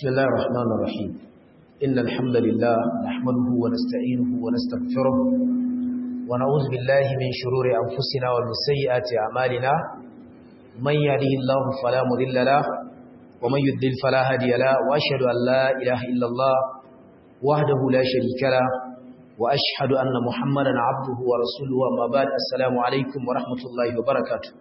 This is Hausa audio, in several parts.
بسم الله الرحمن الرحيم إن الحمد لله نحمده ونستعينه ونستغفره ونعوذ بالله من شرور أنفسنا ومن سيئات أعمالنا من يهده الله فلا مضل له ومن يضلل فلا هادي له وأشهد أن لا إله إلا الله وحده لا شريك له وأشهد أن محمدا عبده ورسوله وما بعد السلام عليكم ورحمة الله وبركاته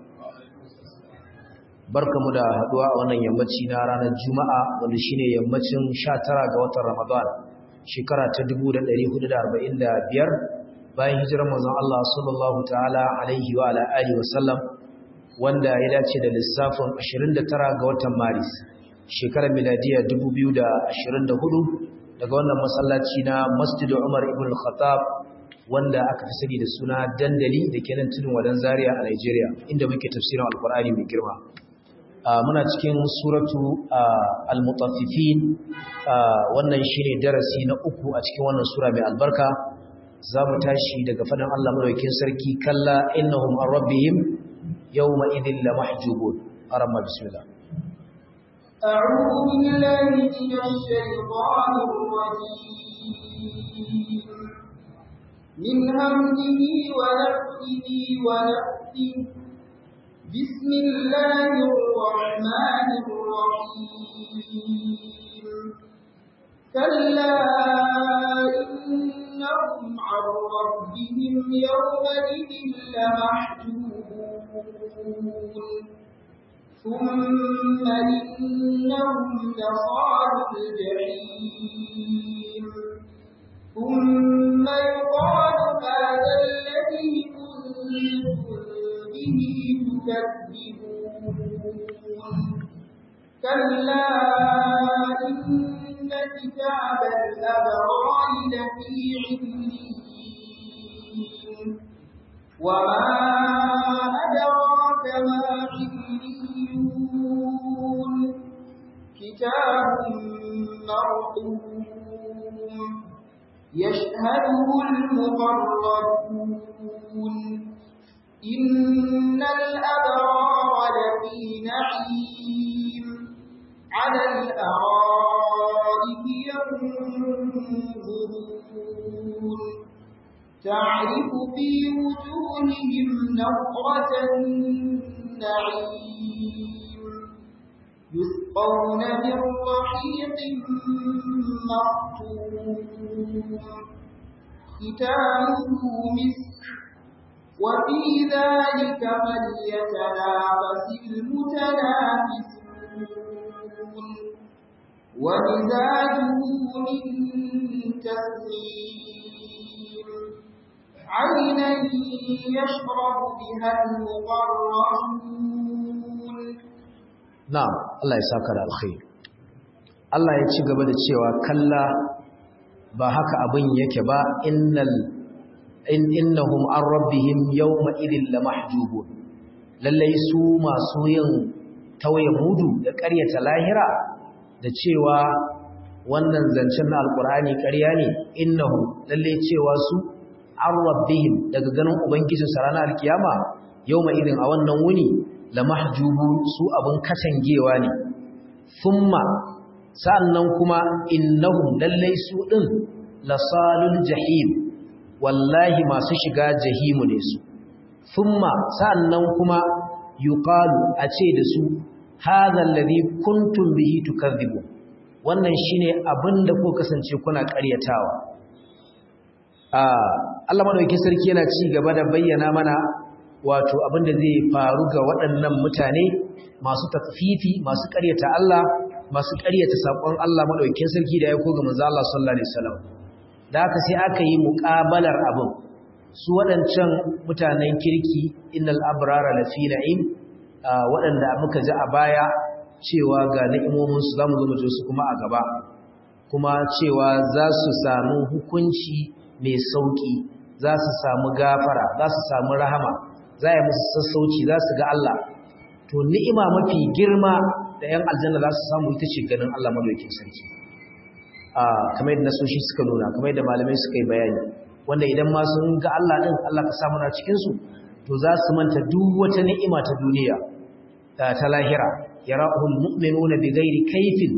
barkamu da haduwa a wannan yammaci na ranar Juma'a wanda shine yammacin 19 ga watan Ramadan shekara ta 1445 bayan hijirar manzon Allah sallallahu ta'ala alaihi wa ala alihi wa sallam wanda ya dace da lissafin 29 ga watan Maris shekarar miladiya 2024 daga wannan masallaci na Masjid Umar ibn al-Khattab wanda aka fi sani da suna dandali da kenan tudun wadan Zaria a Nigeria inda muke tafsirin Alkur'ani mai girma muna cikin suratu al-mutaffifin wannan shine darasi na uku a cikin wannan sura mai albarka zamu tashi daga fadan Allah madaukakin sarki kalla innahum an rabbihim yawma idhil lamahjubun arama bismillah أعوذ بالله من الشيطان الرجيم من همزه ونفسه ونفسه بسم الله الرحمن الرحيم كلا إنهم عن ربهم يومئذ لمحجوبون ثم إنهم لصال الجحيم ثم يقال هذا الذي كنتم به تكذبون كلا إن كتاب الأبرار لفي عليين وما أدراك ما عليون كتاب مرقوم يشهده المقربون إن الأبرار لفي نعيم على الأرائك ينظرون تعرف في وجوههم نظرة النعيم يسقون من رحيق مختوم ختامه مسك وفي ذلك فليتنافس المتنافسون ومزاجه من تسليم عينا يشرب بها المقربون نعم الله يساك الخير Allah ya ci gaba da cewa kalla ba haka abin yake ba innal in innahum an rabbihim yawma idin lamahjubun lallai su masu yin tawaye mudu da ƙaryata lahira da cewa wannan zancen na alkur'ani ƙarya ne innahum lallai cewa su an rabbihim daga ganin ubangijin sa ranar alkiyama yawma idin a wannan wuni lamahjubun su abun katangewa ne thumma sa'annan kuma innahum lallai su din lasalul jahim wallahi masu shiga jahimu ne su thumma sa'annan kuma yuqalu a ce da su hadha alladhi kuntum bihi tukadhibu wannan shine abinda ko kasance kuna ƙaryatawa Allah madaukakin sarki yana ci gaba da bayyana mana wato abinda zai faru ga waɗannan mutane masu takfifi masu ƙaryata Allah masu ƙaryata sakon Allah madaukakin sarki da ya ko ga manzo Allah sallallahu alaihi wasallam da haka sai aka yi muƙabalar abin su waɗancan mutanen kirki innal abrara lafi na'im waɗanda muka ji a baya cewa ga ni'imominsu za mu zo mu su kuma a gaba kuma cewa za su samu hukunci mai sauƙi za su samu gafara za su samu rahama za yi musu sassauci za su ga Allah to ni'ima mafi girma da 'yan aljanna za su samu ita ce ganin Allah madaukakin sarki kamar yadda nasoshi suka nuna kamar yadda malamai suka yi bayani wanda idan ma sun ga Allah din Allah ka samu na cikin su to za su manta duk wata ni'ima ta duniya ta lahira yarahul mu'minuna bighairi kayfin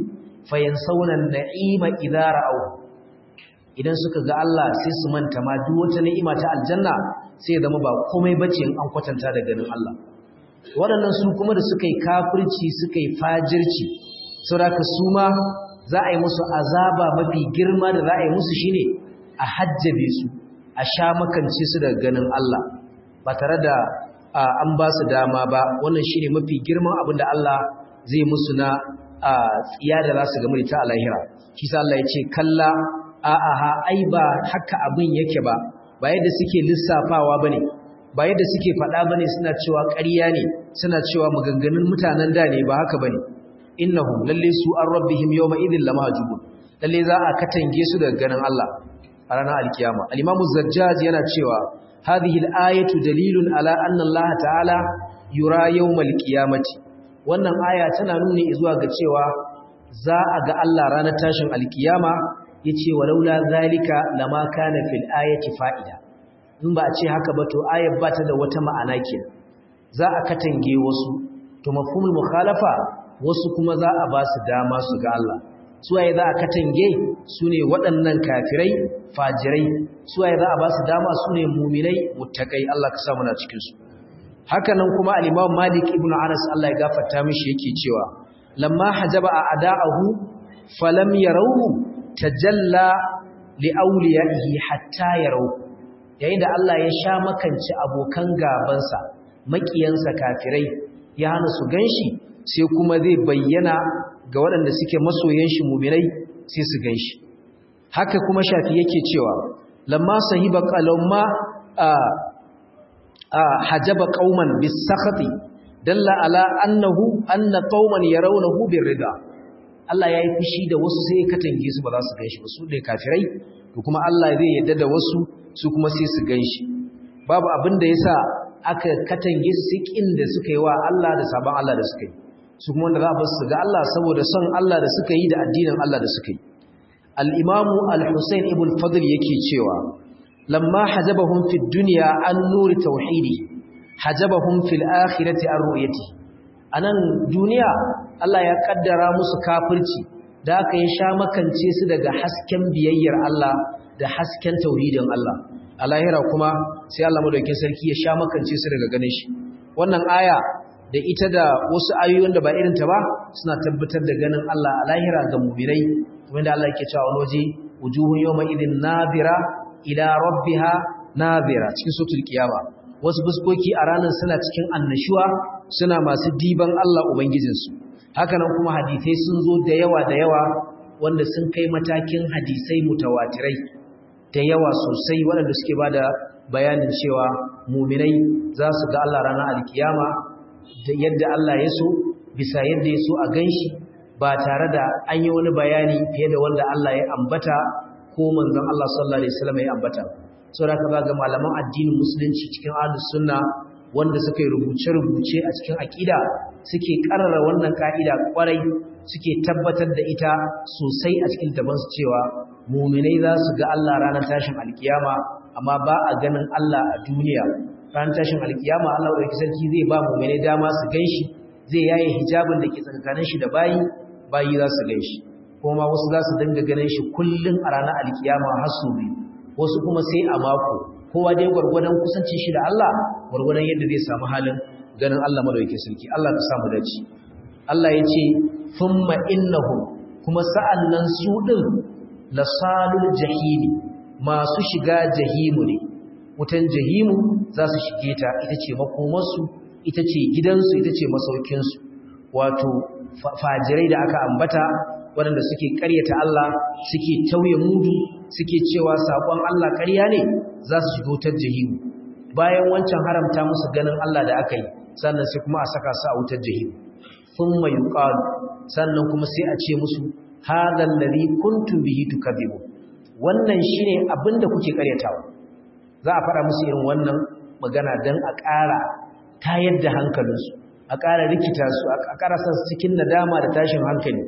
fayansawna an-na'ima idza ra'aw idan suka ga Allah sai su manta ma duk wata ni'ima ta aljanna sai zama ba komai bace in an kwatanta da ganin Allah waɗannan su kuma da suka yi kafirci suka yi fajirci saboda su ma za a yi musu azaba mafi girma da za a yi musu shine a hajjabe su a sha makance su daga ganin Allah ba tare da an ba su dama ba wannan shine mafi girman abin da Allah zai musu na tsiya da za su gamu da ta a lahira shi sa Allah ya ce kalla a'aha ai ba haka abin yake ba ba yadda suke lissafawa bane ba yadda suke faɗa bane suna cewa ƙarya ne suna cewa maganganun mutanen da ne ba haka bane innahum lalle su an rabbihim yawma idhil lamahjubun lalle za a katange su daga ganin Allah a ranar alkiyama al-imamu zajjaj yana cewa hadhihi al-ayatu dalilun ala anna Allah ta'ala yura yawmal qiyamati wannan aya tana nuni zuwa ga cewa za a ga Allah ranar tashin alkiyama yace walaula zalika lama kana fil ayati fa'ida in ba a ce haka ba to ayar ba ta da wata ma'ana kenan za a katange wasu to mafhumul mukhalafa wasu kuma za a ba su dama su ga Allah suwaye za a katange su ne waɗannan kafirai fajirai suwaye za a ba su dama su ne muminai muttakai Allah ka samu na cikinsu haka nan kuma al-Imam Malik ibn Anas Allah ya gafarta mishi yake cewa lamma hajaba a ada'ahu falam yarawhu tajalla li awliyaihi hatta yarawhu yayin da Allah ya sha makanci abokan gabansa makiyansa kafirai ya hana su ganshi sai kuma zai bayyana ga waɗanda suke masoyan shi mumirai sai su ganshi haka kuma shafi yake cewa lamma sahiba qalamma hajaba qauman bisakhati dalla ala annahu anna qauman yarawnahu birrida Allah yayi fushi da wasu sai ya katange su ba za su ganshi ba su ne kafirai to kuma Allah zai yarda da wasu su kuma sai su ganshi babu abin da yasa aka katange su kin da suka yi wa Allah da sabon Allah da suka yi su kuma wanda za a basu ga Allah saboda son Allah da suka yi da addinin Allah da suka yi al-imamu al-husayn ibn fadl yake cewa lamma hajabahum fi dunya an nuri tauhidi hajabahum fil akhirati an ru'yati anan duniya Allah ya kaddara musu kafirci da aka yi sha makance su daga hasken biyayyar Allah da hasken tauhidin Allah a lahira kuma sai Allah madaukakin sarki ya sha makance su daga ganin shi wannan aya da ita da wasu ayoyin da ba irin ta ba suna tabbatar da ganin Allah a lahira ga mu'minai kuma da Allah yake cewa wani waje wujuhun yawma idin nabira ila rabbiha nabira cikin suratul qiyama wasu fuskoki a ranar suna cikin annashuwa suna masu diban Allah ubangijinsu haka nan kuma hadisai sun zo da yawa da yawa wanda sun kai matakin hadisai mutawatirai da yawa sosai waɗanda suke ba da bayanin cewa muminai za su ga Allah ranar alkiyama da yadda Allah ya so bisa yadda ya so a ganshi ba tare da an yi wani bayani fiye da wanda Allah ya ambata ko manzon Allah sallallahu alaihi wasallam ya ambata saboda ka ga malaman addinin musulunci cikin ahlus sunna wanda suka yi rubuce-rubuce a cikin aqida suke karara wannan ka'ida kwarai suke tabbatar da ita sosai a cikin tabansu cewa muminai za su ga Allah ranar tashin alkiyama amma ba a ganin Allah a duniya ranar tashin alkiyama Allah ɗauki sarki zai ba muminai dama su gan shi zai yaye hijabin da ke tsakanin shi da bayi bayi za su gan shi kuma wasu za su dinga ganin shi kullum a ranar alkiyama har su biyu wasu kuma sai a mako kowa dai gwargwadon kusancin shi da Allah gwargwadon yadda zai samu halin ganin Allah madaukakin sarki Allah ka samu dace Allah ya ce thumma innahum kuma sa'annan su din lasalul jahimi masu shiga jahimu ne wutan jahimu za su shige ta ita ce makomarsu ita ce gidansu ita ce masaukinsu wato fajirai da aka ambata waɗanda suke ƙaryata Allah suke tauye mudu suke cewa saƙon Allah ƙarya ne za su shiga wutar jahimu bayan wancan haramta musu ganin Allah da aka yi sannan sai kuma a saka su a wutar jahimu thumma yuqalu sannan kuma sai a ce musu hadha alladhi kuntum bihi tukadibu wannan shine abinda kuke karyatawa za a fara musu irin wannan magana dan a ƙara tayar da hankalinsu a ƙara rikita su a ƙara san cikin nadama da tashin hankali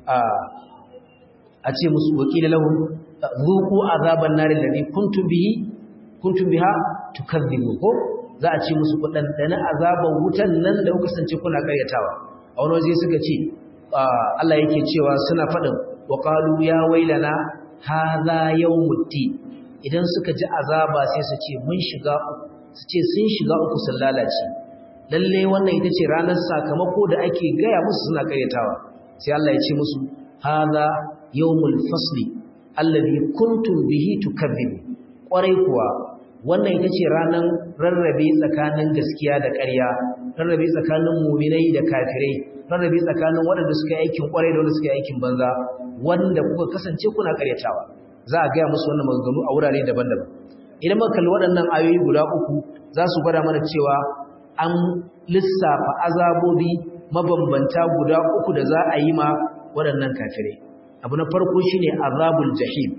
a ce musu wakila lahum zuqu azaban nar alladhi kuntum bihi kuntum biha tukadibu ko za a ce musu kudan dana azaban wutan nan da kuka sance kuna karyatawa a wani waje suka ce Allah yake cewa suna faɗin wa qalu ya wailana hadha yawmuddin idan suka ji azaba sai su ce mun shiga su ce sun shiga uku sun lalace lalle wannan ita ce ranar sakamako da ake gaya musu suna karyatawa sai Allah ya ce musu hadha yawmul fasli alladhi kuntum bihi tukadzib kwarai kuwa wannan ita ce ranar rarrabe tsakanin gaskiya da ƙarya rarrabe tsakanin muminai da kafirai rarrabe tsakanin waɗanda suka yi aikin kwarai da wanda suka yi aikin banza wanda kuka kasance kuna karyatawa za a gaya musu wannan maganganu a wurare daban-daban idan muka kalli waɗannan ayoyi guda uku za su gwada mana cewa an lissafa azabobi mabambanta guda uku da za a yi ma waɗannan kafirai abu na farko shine azabul jahim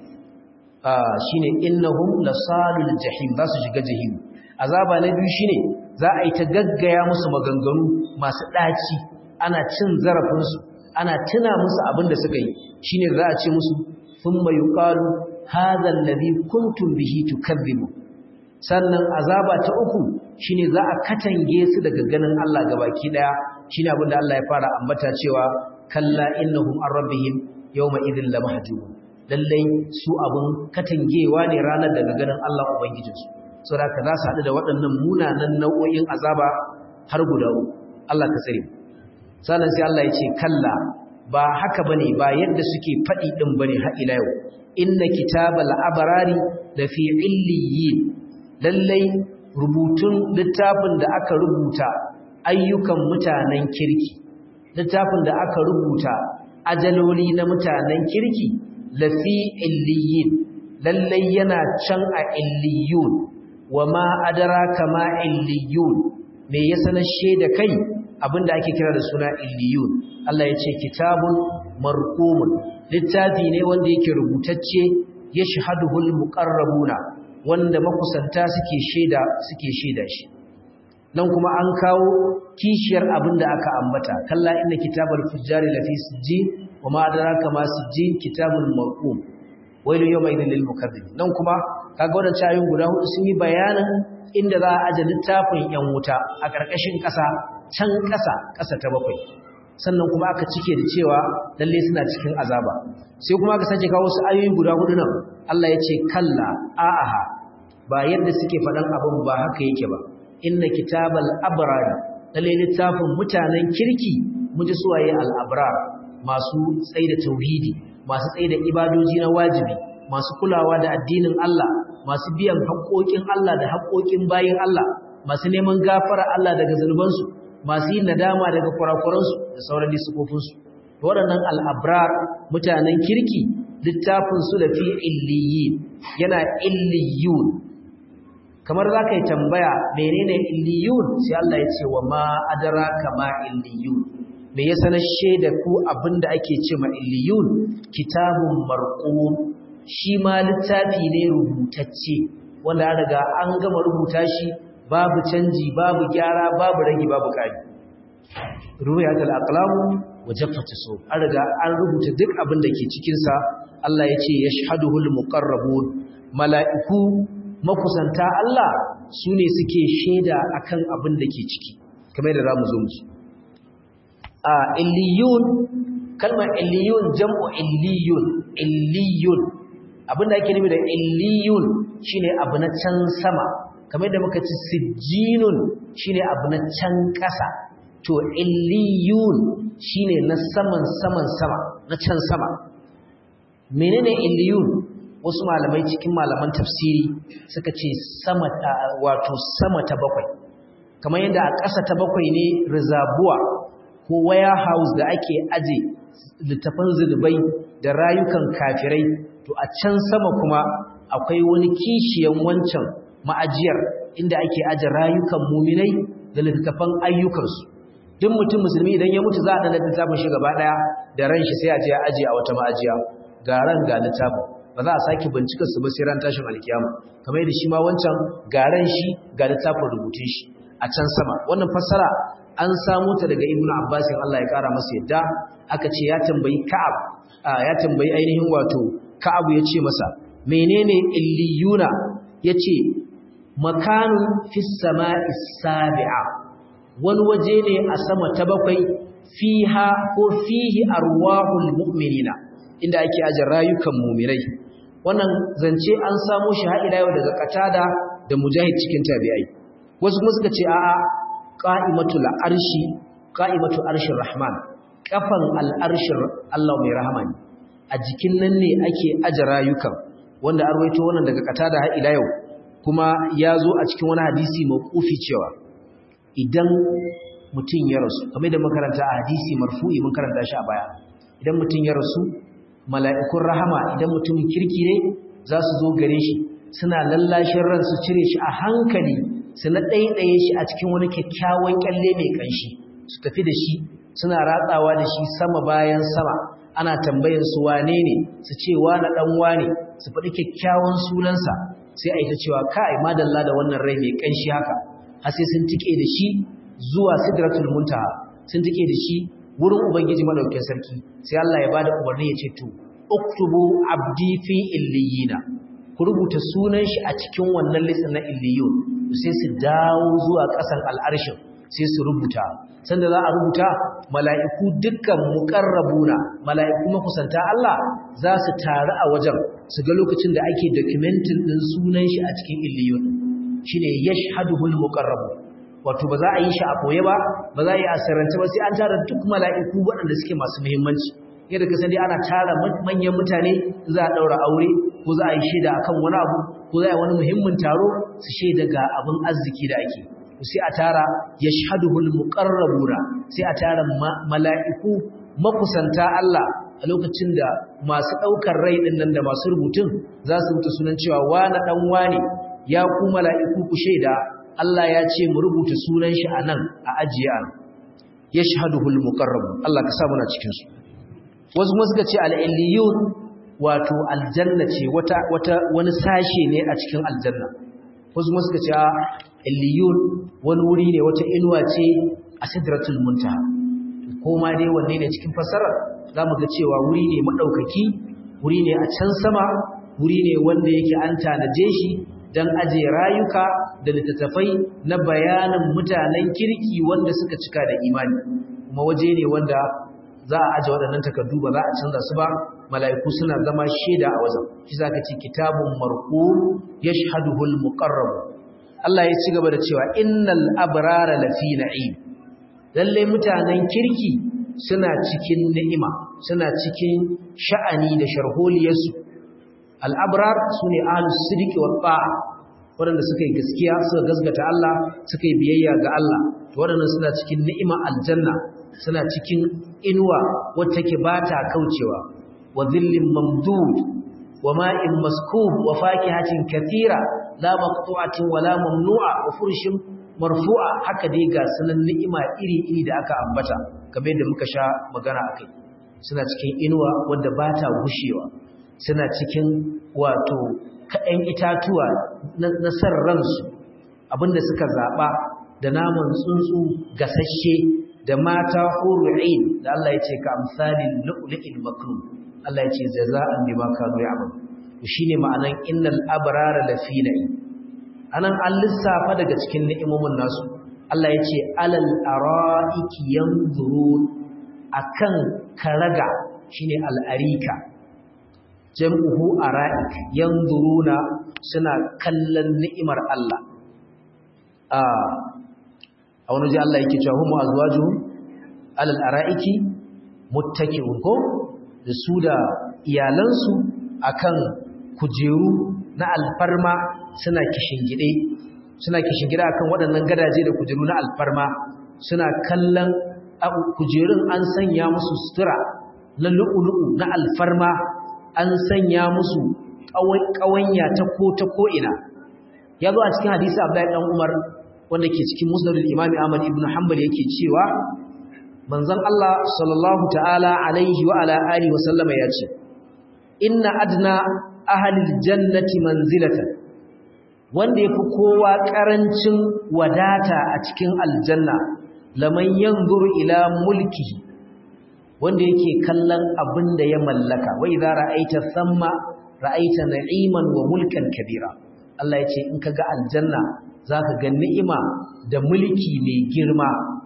shine innahum lasalul jahim za su shiga jahim azaba na biyu shine za a yi ta gaggaya musu maganganu masu ɗaci ana cin zarafinsu ana tuna musu abin da suka yi shine za a ce musu thumma yuqalu hadha alladhi kuntum bihi tukadhibu sannan azaba ta uku shine za a katange su daga ganin Allah gabaki daya shine abin da Allah ya fara ambata cewa kalla innahum an rabbihim yawma idhil lamahjubun lallai su abin katangewa ne ranar daga ganin Allah ubangijinsu saboda ka za su haɗu da waɗannan munanan nau'o'in azaba har guda uku Allah ka tsare sannan sai Allah ya ce kalla ba haka bane ba yadda suke faɗi ɗin bane har ila yau inna kitabal abrari da fi illiyin lallai rubutun littafin da aka rubuta ayyukan mutanen kirki littafin da aka rubuta ajaloli na mutanen kirki lafi illiyin lallai yana can a illiyun wa ma adraka ma illiyun me ya sanar da kai abinda ake kira da suna illiyun Allah ya ce kitabun marqumun littafi ne wanda yake rubutacce yashhaduhul muqarrabuna wanda makusanta suke sheda suke sheda shi nan kuma an kawo kishiyar abinda aka ambata kalla inna kitabal fujjari lafi sijjin wa ma adraka ma sijjin kitabul marqum wailu yawma idhil lil mukaththibin nan kuma kaga wannan ayoyin guda hudu sun yi bayanin inda za a aje littafin yan wuta a karkashin kasa can kasa kasa ta bakwai sannan kuma aka cike da cewa lalle suna cikin azaba sai kuma aka sake kawo su ayoyi guda hudu nan Allah ya ce kalla a'aha ba yadda suke faɗan abin ba haka yake ba inna kitabal abrar lalle littafin mutanen kirki mun ji suwaye al abrar masu tsaida tauhidi masu tsaida ibadoji na wajibi masu kulawa da addinin Allah masu biyan haƙoƙin Allah da haƙoƙin bayin Allah masu neman gafara Allah daga zunubansu masu yin nadama daga kurakuransu da sauran disukofinsu waɗannan al'abrar mutanen kirki littafinsu da fi illiyin yana illiyun kamar za ka yi tambaya menene illiyun sai Allah ya ce wa ma adara kama illiyun me ya sanar shaida ku abinda ake ce ma illiyun kitabun marqum shi ma littafi ne rubutacce wanda an riga an gama rubuta shi babu canji babu gyara babu rage babu kari ruwayat al-aqlam wa jaffat so an riga an rubuta duk abin da ke cikin sa Allah ya ce yashhaduhul muqarrabun mala'iku makusanta Allah sune suke shaida akan abin da ke ciki kamar da zamu zo mu a illiyun kalmar illiyun jam'u illiyun illiyun abinda ake nufi da illiyun shine abu na can sama kamar da muka ci sijjinun shine abu na can ƙasa to illiyun shine na saman saman sama na can sama menene illiyun wasu malamai cikin malaman tafsiri suka ce sama ta wato sama ta bakwai kamar yadda a ƙasa ta bakwai ne rizabuwa ko warehouse da ake aje littafan zunubai da rayukan kafirai to a can sama kuma akwai wani kishiyan wancan ma'ajiyar inda ake aje rayukan muminai da littafan ayyukansu duk mutum musulmi idan ya mutu za a ɗanar littafin shi gaba ɗaya da ran shi sai a je aje a wata ma'ajiya ga ran ga littafin ba za a sake bincika su ba sai ran tashin alkiyama kamar yadda shi ma wancan ga ran shi ga littafin rubutun shi a can sama wannan fassara an samu ta daga ibnu abbas Allah ya kara masa yadda aka ce ya tambayi ka'ab ya tambayi ainihin wato ka'ab ya ce masa menene illiyuna yace makanun fis sama'i sabi'a wani waje ne a sama ta bakwai fiha ko fihi arwahul mu'minina inda ake aje rayukan mu'minai wannan zance an samo shi har ila yau daga qatada da mujahid cikin tabi'ai wasu kuma suka ce a'a qa'imatul arshi qa'imatu arshir rahman kafan al'arshir Allah mai rahama ne a jikin nan ne ake aje rayukan wanda an rawaito wannan daga qatada har ila yau kuma ya zo a cikin wani hadisi mawqufi cewa idan mutum ya rasu kamar da makaranta a hadisi marfu'i mun karanta shi a baya idan mutum ya rasu mala'ikun rahama idan mutumin kirki ne za su zo gare shi suna lallashin ran su cire shi a hankali su na ɗaiɗaye shi a cikin wani kyakkyawan kyalle mai ƙanshi su tafi da shi suna ratsawa da shi sama bayan sama ana tambayin su wane ne su ce wane ɗan wane su faɗi kyakkyawan sunansa sai a yi ta cewa kai madalla da wannan rai mai ƙanshi haka har sai sun tike da shi zuwa sidratul muntaha sun tike da shi wurin ubangiji madaukakin sarki sai Allah ya bada umarni ya ce to uktubu abdi fi illiyina ku rubuta sunan shi a cikin wannan listin na illiyun sai su dawo zuwa ƙasan al'arshin sai su rubuta sanda za a rubuta mala'iku dukkan muqarrabuna mala'iku makusanta Allah za su taru a wajen su ga lokacin da ake documenting din sunan shi a cikin illiyun shine yashhaduhul muqarrabun wato ba za a yi shi a koye ba ba za a yi a sirrance ba sai an tara duk mala'iku waɗanda suke masu muhimmanci yadda ka sani ana tara manyan mutane za a ɗaura aure ko za a yi shaida akan wani abu ko za a yi wani muhimmin taro su shaida ga abin arziki da ake sai a tara yashhaduhul muqarrabuna sai a tara mala'iku makusanta Allah a lokacin da masu ɗaukar rai ɗin nan da masu rubutun za su rubuta sunan cewa wani ɗan wane ya ku mala'iku ku shaida Allah ya ce mu rubuta sunan shi a nan a ajiye an ya shahaduhul muqarrabun Allah ka sa muna cikin su wasu kuma suka ce al-illiyun wato aljanna ce wata wata wani sashe ne a cikin aljanna wasu kuma suka ce illiyun wani wuri ne wata inuwa ce a sidratul muntaha ko ma dai wanne ne cikin fasarar zamu ga cewa wuri ne madaukaki wuri ne a can sama wuri ne wanda yake an tanaje shi don aje rayuka da littattafai na bayanin mutanen kirki wanda suka cika da imani kuma waje ne wanda za a aje waɗannan takardu ba za a canza su ba mala'iku suna zama shaida a wajen shi za ka ce kitabun marqum yashhaduhul muqarrab Allah ya ci gaba da cewa innal abrara lafi na'im lalle mutanen kirki suna cikin ni'ima suna cikin sha'ani da sharholiyarsu al'abrar su ne ahalus sidiki wa ta'a waɗanda suka yi gaskiya suka gasgata Allah suka yi biyayya ga Allah waɗanda suna cikin ni'ima aljanna suna cikin inuwa wacce ke ba ta kaucewa wa zillin mamdud wa ma'in maskub wa fakihatin kathira la maqtu'atin wa la mamnu'a wa furshin marfu'a haka dai ga sunan ni'ima iri-iri da aka ambata kamar yadda muka sha magana akai suna cikin inuwa wanda ba ta gushewa suna cikin wato kaɗan itatuwa na san ransu abinda suka zaɓa da naman tsuntsu gasashe da mata huru'in da Allah ya ce ka amsalin lu'lu'il makrum Allah ya ce jaza'an bima kanu ya'mal shine ma'anan innal abrara lafi na'i anan an lissafa daga cikin ni'imomin nasu Allah ya ce alal ara'iki yanzurun akan karaga shine al'arika jam'uhu ara'ik yanzuruna suna kallon ni'imar Allah a a wani ji Allah yake cewa hum azwajuhum alal ara'iki muttaki'un ko da su da iyalansu akan kujeru na alfarma suna kishingide suna kishingide akan waɗannan gadaje da kujeru na alfarma suna kallon kujerun an sanya musu sutura na lu'ulu'u na alfarma an sanya musu ƙawanya ta ko ta ko'ina ya zo a cikin hadisi abdullahi ɗan umar wanda ke cikin musnadul imami ahmad ibn hanbal yake cewa manzon Allah sallallahu ta'ala alaihi wa ala alihi wa sallama ya ce inna adna ahlil jannati manzilatan wanda yafi kowa karancin wadata a cikin aljanna laman yanzuru ila mulkihi wanda yake kallon abin da ya mallaka wai za ra'aita samma ra'aita na'iman wa mulkan kabira Allah ya ce in kaga aljanna zaka ga ni'ima da mulki mai girma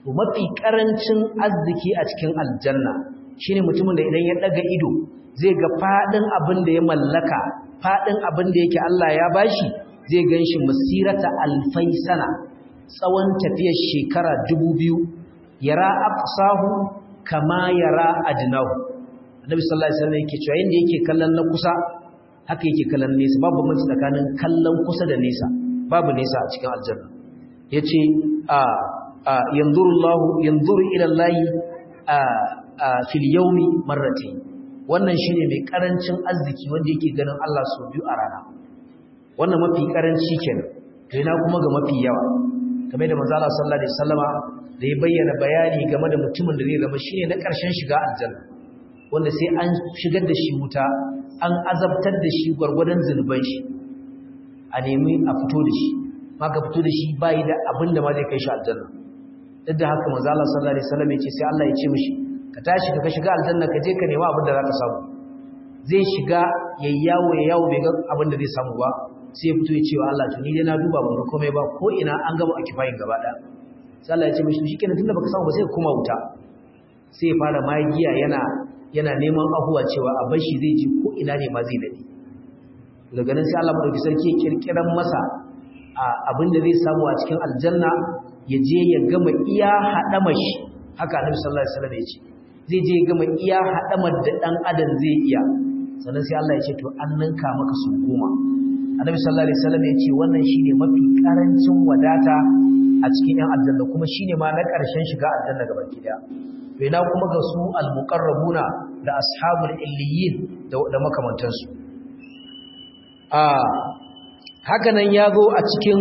to mafi karancin arziki a cikin aljanna shine mutumin da idan ya daga ido zai ga fadin abin da ya mallaka fadin abin da yake Allah ya bashi zai ganshi masirata alfai sana tsawon tafiyar shekara 2000 yara aqsahu kama yara adnahu annabi sallallahu alaihi wasallam yake cewa yanda yake kallon na kusa haka yake kallon nesa babu bambanci tsakanin kallon kusa da nesa babu nesa a cikin aljanna yace a yanzurullahu yanzuru ila Allah a fil yawmi marratayn wannan shine mai karancin arziki wanda yake ganin Allah sau biyu a rana wannan mafi karanci kenan to ina kuma ga mafi yawa kamar da manzo Allah sallallahu alaihi wasallama da ya bayyana bayani game da mutumin da zai zama shine na karshen shiga aljanna wanda sai an shigar da shi wuta an azabtar da shi gwargwadon zunuban shi a nemi a fito da shi maka fito da shi bai da abin da ma zai kai shi aljanna duk da haka manzo Allah sallallahu alaihi wasallam ya ce sai Allah ya ce mishi ka tashi ka shiga aljanna ka je ka nema abin da zaka samu zai shiga yayyawo yayyawo bai ga abin da zai samu ba sai ya fito ya ce wa Allah to ni dai na duba ban ga komai ba ko ina an gaba akifayin gaba daya sai Allah ya ce mishi shikenan tunda baka samu ba sai ka koma wuta sai ya fara magiya yana yana neman ahuwa cewa a bashi zai ji ko ina ne ma zai dade daga nan sai Allah madauki sarki ya kirkiran masa abin da zai samu a cikin aljanna ya je ya gama iya hadama shi haka Annabi sallallahu alaihi wasallam ya ce zai je ya gama iya hadamar da dan adam zai iya sannan sai Allah ya ce to an ninka maka su goma Annabi sallallahu alaihi wasallam ya ce wannan shine mafi karancin wadata a cikin yan aljanna kuma shine ma na karshen shiga aljanna gaba ɗaya to ina kuma ga su al-muqarrabuna da ashabul illiyin da makamantansu a haka nan ya zo a cikin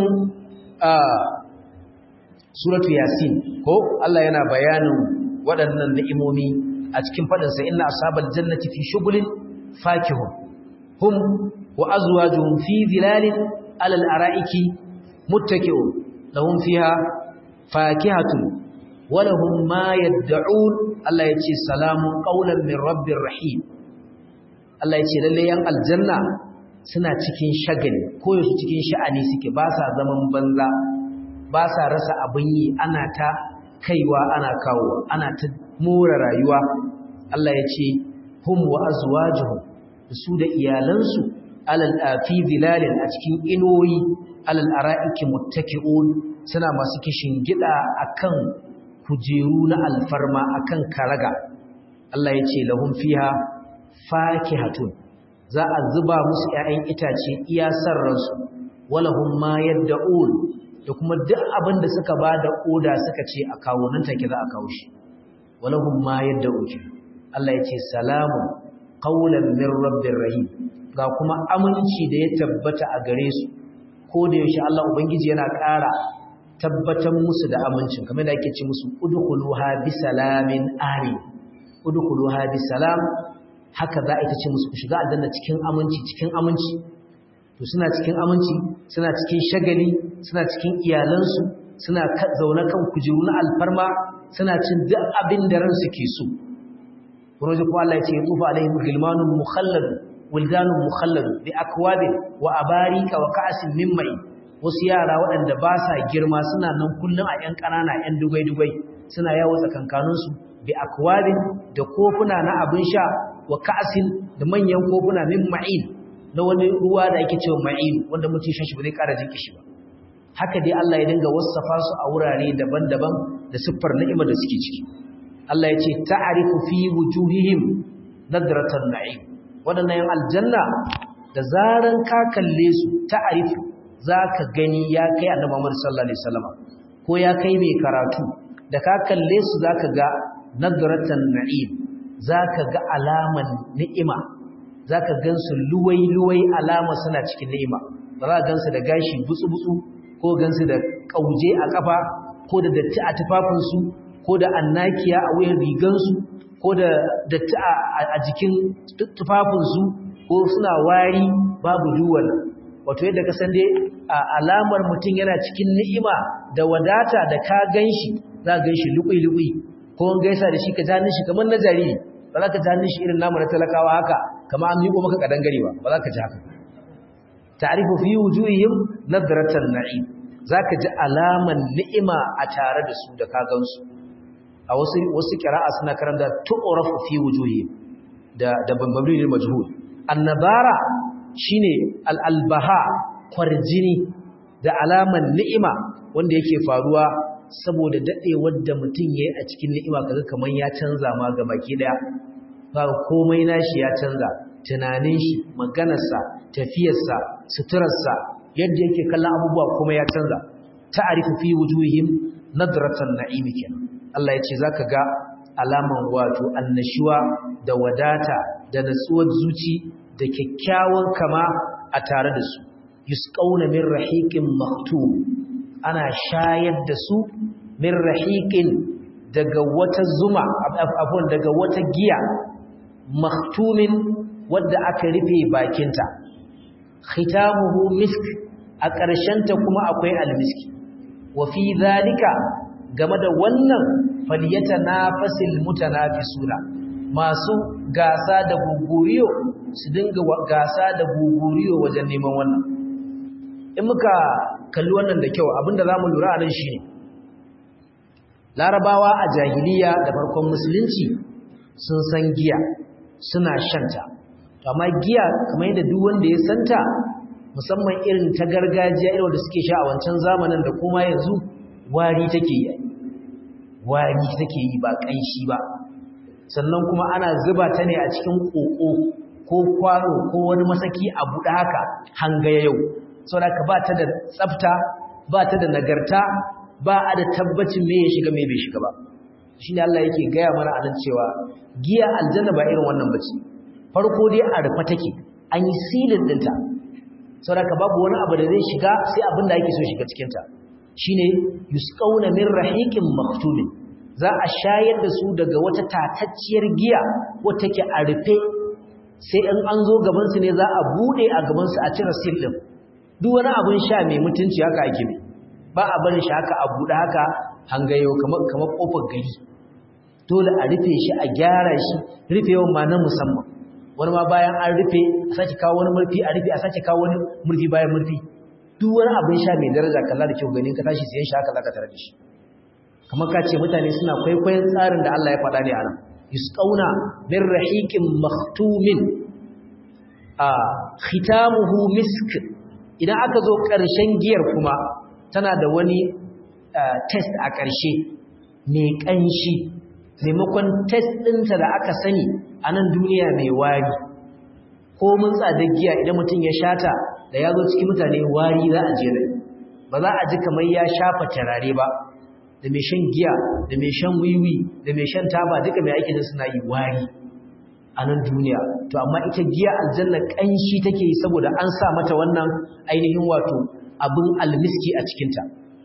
suratu yasin ko Allah yana bayanin waɗannan ni'imomi a cikin faɗinsa inna ashabal jannati fi shughulin fakihun hum wa azwajuhum fi zilalin alal ara'iki muttaki'un lahum fiha fakihatun wa lahum ma yad'un Allah yace salamun qawlan min rabbir rahim Allah yace lalle yan aljanna suna cikin shagali ko yasu cikin sha'ani suke ba sa zaman banza ba sa rasa abin yi ana ta kaiwa ana kawo ana ta more rayuwa Allah ya ce hum wa azwajuhum su da iyalansu alal afi zilalin a cikin inoyi alal ara'iki muttaki'un suna masu kishin gida akan kujeru na alfarma akan karaga Allah ya ce lahum fiha fakihatun za a zuba musu ‘ya'yan itace iya sarransu, walahun ma yadda ul da kuma duk abin da suka ba da oda suka ce a kawo nan take za a kawo shi, walahun ma yadda uke. Allah ya ce, Salamun, ƙaunar min rabbin rahim, ga kuma aminci da ya tabbata a gare su, ko da yaushe Allah Ubangiji yana ƙara tabbatar musu da amincin, kamar da ake ce musu, Udukuluha bi salamin amin, Udukuluha bi salam, haka za a ita ce musu ku shiga aljanna cikin aminci cikin aminci to suna cikin aminci suna cikin shagali suna cikin iyalansu suna zaune kan kujeru na alfarma suna cin duk abin da ransu ke so wani ko Allah ya ce ya tsufa alaihim gilmanun mukhallad wildanun mukhallad bi akwabin wa abarika wa ka'asin min mai wasu yara waɗanda ba sa girma suna nan kullum a ƴan ƙanana ƴan dubai-dubai suna yawo tsakankaninsu bi akwabin da kofuna na abin sha wa ka'asin da manyan kofuna min ma'in na wani ruwa da ake cewa ma'in wanda mutum shan shi ba zai ƙara jin kishi ba haka dai Allah ya dinga wasafa su a wurare daban-daban da siffar ni'imar da suke ciki Allah ya ce ta'arifu fi wujuhihim nadratan na'im wadannan yan aljanna da zaran ka kalle su ta'arifu zaka gani ya kai annabi Muhammad sallallahu alaihi wasallam ko ya kai mai karatu da ka kalle su zaka ga nadratan na'im zaka ga alaman ni'ima zaka gansu luwai-luwai alama suna cikin ni'ima ba za ka gansu da gashi butsu-butsu ko gansu da kauje a kafa ko da datti a tufafinsu ko da annakiya a wuyan rigansu ko da datti a jikin tufafinsu ko suna wari babu duwan wato yadda ka san dai alamar mutum yana cikin ni'ima da wadata da ka ganshi za ka ganshi lukui-lukui ko an gaisa da shi ka ja shi kamar na jariri ba za ka ja shi irin namu na talakawa haka kama an miƙo maka kadangare ba ba za ka ji haka ta'rifu fi wujuhihim nadratan na'im zaka ji alaman ni'ima a tare da su da ka gansu a wasu wasu qira'a suna karanta tu'rafu fi wujuhi da da bambamri ne majhul annabara shine al-albaha kwarjini da alaman ni'ima wanda yake faruwa saboda dadewar da mutum yayi a cikin ni'ima kaga kaman ya canza ma ga baki daya ba komai nashi ya canza tunanin shi maganarsa tafiyarsa suturarsa yadda yake kallon abubuwa kuma ya canza ta'arifu fi wujuhihim nadratan na'im kenan Allah ya ce zaka ga alaman wato annashuwa da wadata da natsuwar zuci da kyakkyawan kama a tare da su yusqauna min rahiqin maktum ana shayar da su min rahiqin daga wata zuma afwan daga wata giya maktumin wadda aka rufe bakinta khitamuhu misk a ƙarshenta kuma akwai almiski wa fi zalika game da wannan faliyata nafasil mutanafisuna masu gasa da guguriyo su dinga gasa da guguriyo wajen neman wannan in muka kalli wannan da kyau abinda zamu lura a nan shine larabawa a jahiliya da farkon musulunci sun san giya suna shanta amma giya kamar yadda duk wanda ya santa musamman irin ta gargajiya irin wanda suke sha a wancan zamanin da kuma yanzu wari take yi wari take yi ba kanshi ba sannan kuma ana zuba ta ne a cikin koko ko kwano ko wani masaki a buɗe haka hangaya yau saboda ka ba ta da tsafta ba ta da nagarta ba a da tabbacin me ya shiga me bai shiga ba shi ne Allah yake gaya mana anan cewa giya aljanna ba irin wannan bace farko dai a rufe take an yi silin dinta saboda babu wani abu da zai shiga sai abin da yake so shiga cikin ta shine yusqauna min rahiqin maktumin za a shayar da su daga wata tatacciyar giya wata take a rufe sai in an zo gaban su ne za a bude a gaban su a cire sil din duk wani abin sha mai mutunci haka ake mai ba a barin shi haka a bude haka hangayo kamar kamar kofar gari dole a rufe shi a gyara shi rufewan ma na musamman wani ma bayan an rufe a sake kawo wani murfi a rufe a sake kawo wani murfi bayan murfi duk wani abin sha mai daraja kalla da kyau ganin ka tashi siyan shi haka zaka tare da shi kamar ka ce mutane suna kwaikwayon tsarin da Allah ya faɗa ne a nan yusqauna min rahiqin maktumin a khitamuhu misk idan aka zo ƙarshen giyar kuma tana da wani test a ƙarshe mai ƙanshi maimakon test ɗinta da aka sani a nan duniya mai wari ko mun tsada giya idan mutum ya shata da ya zo cikin mutane wari za a jere ba za a ji kamar ya shafa tarare ba da mai shan giya da mai shan wiwi da mai shan taba duka mai aikin suna yi wari a nan duniya to amma ita giya aljanna ƙanshi take yi saboda an sa mata wannan ainihin wato abin almiski a cikinta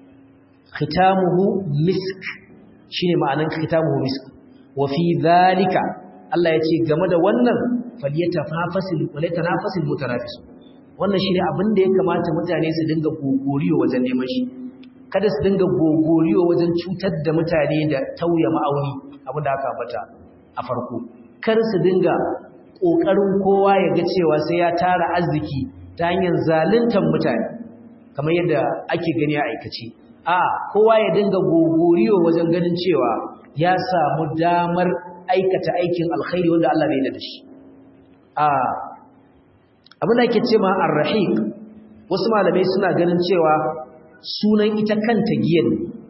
khitamuhu misk shine ma'anan khitamuhu misk wa fi dhalika Allah ya ce game da wannan falyatafasil walaytanafasil mutanafisu wannan shine abin da ya kamata mutane su dinga gogoriyo wajen neman shi kada su dinga gogoriyo wajen cutar da mutane da tauya ma'auni abin da aka ambata a farko kar su dinga kokarin kowa ya ga cewa sai ya tara arziki ta hanyar zaluntar mutane kamar yadda ake gani a aikace a kowa ya dinga gogoriyo wajen ganin cewa ya samu damar aikata aikin alkhairi wanda Allah bai da shi a abin da ake ce ma ar-rahiq wasu malamai suna ganin cewa sunan ita kanta giyan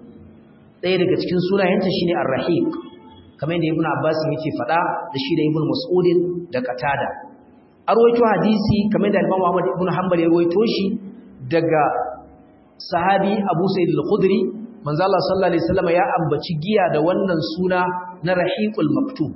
ɗaya daga cikin sunayenta shine ar-rahiq kamar yadda ibnu abbas yake faɗa da shi da ibnu mas'udin da qatada arwaito hadisi kamar da imam Ahmad ibn Hanbal ya rawaito shi daga sahabi Abu Sa'id al-Khudri manzo Allah sallallahu alaihi wasallam ya ambaci giya da wannan suna na Rahiqul Maktub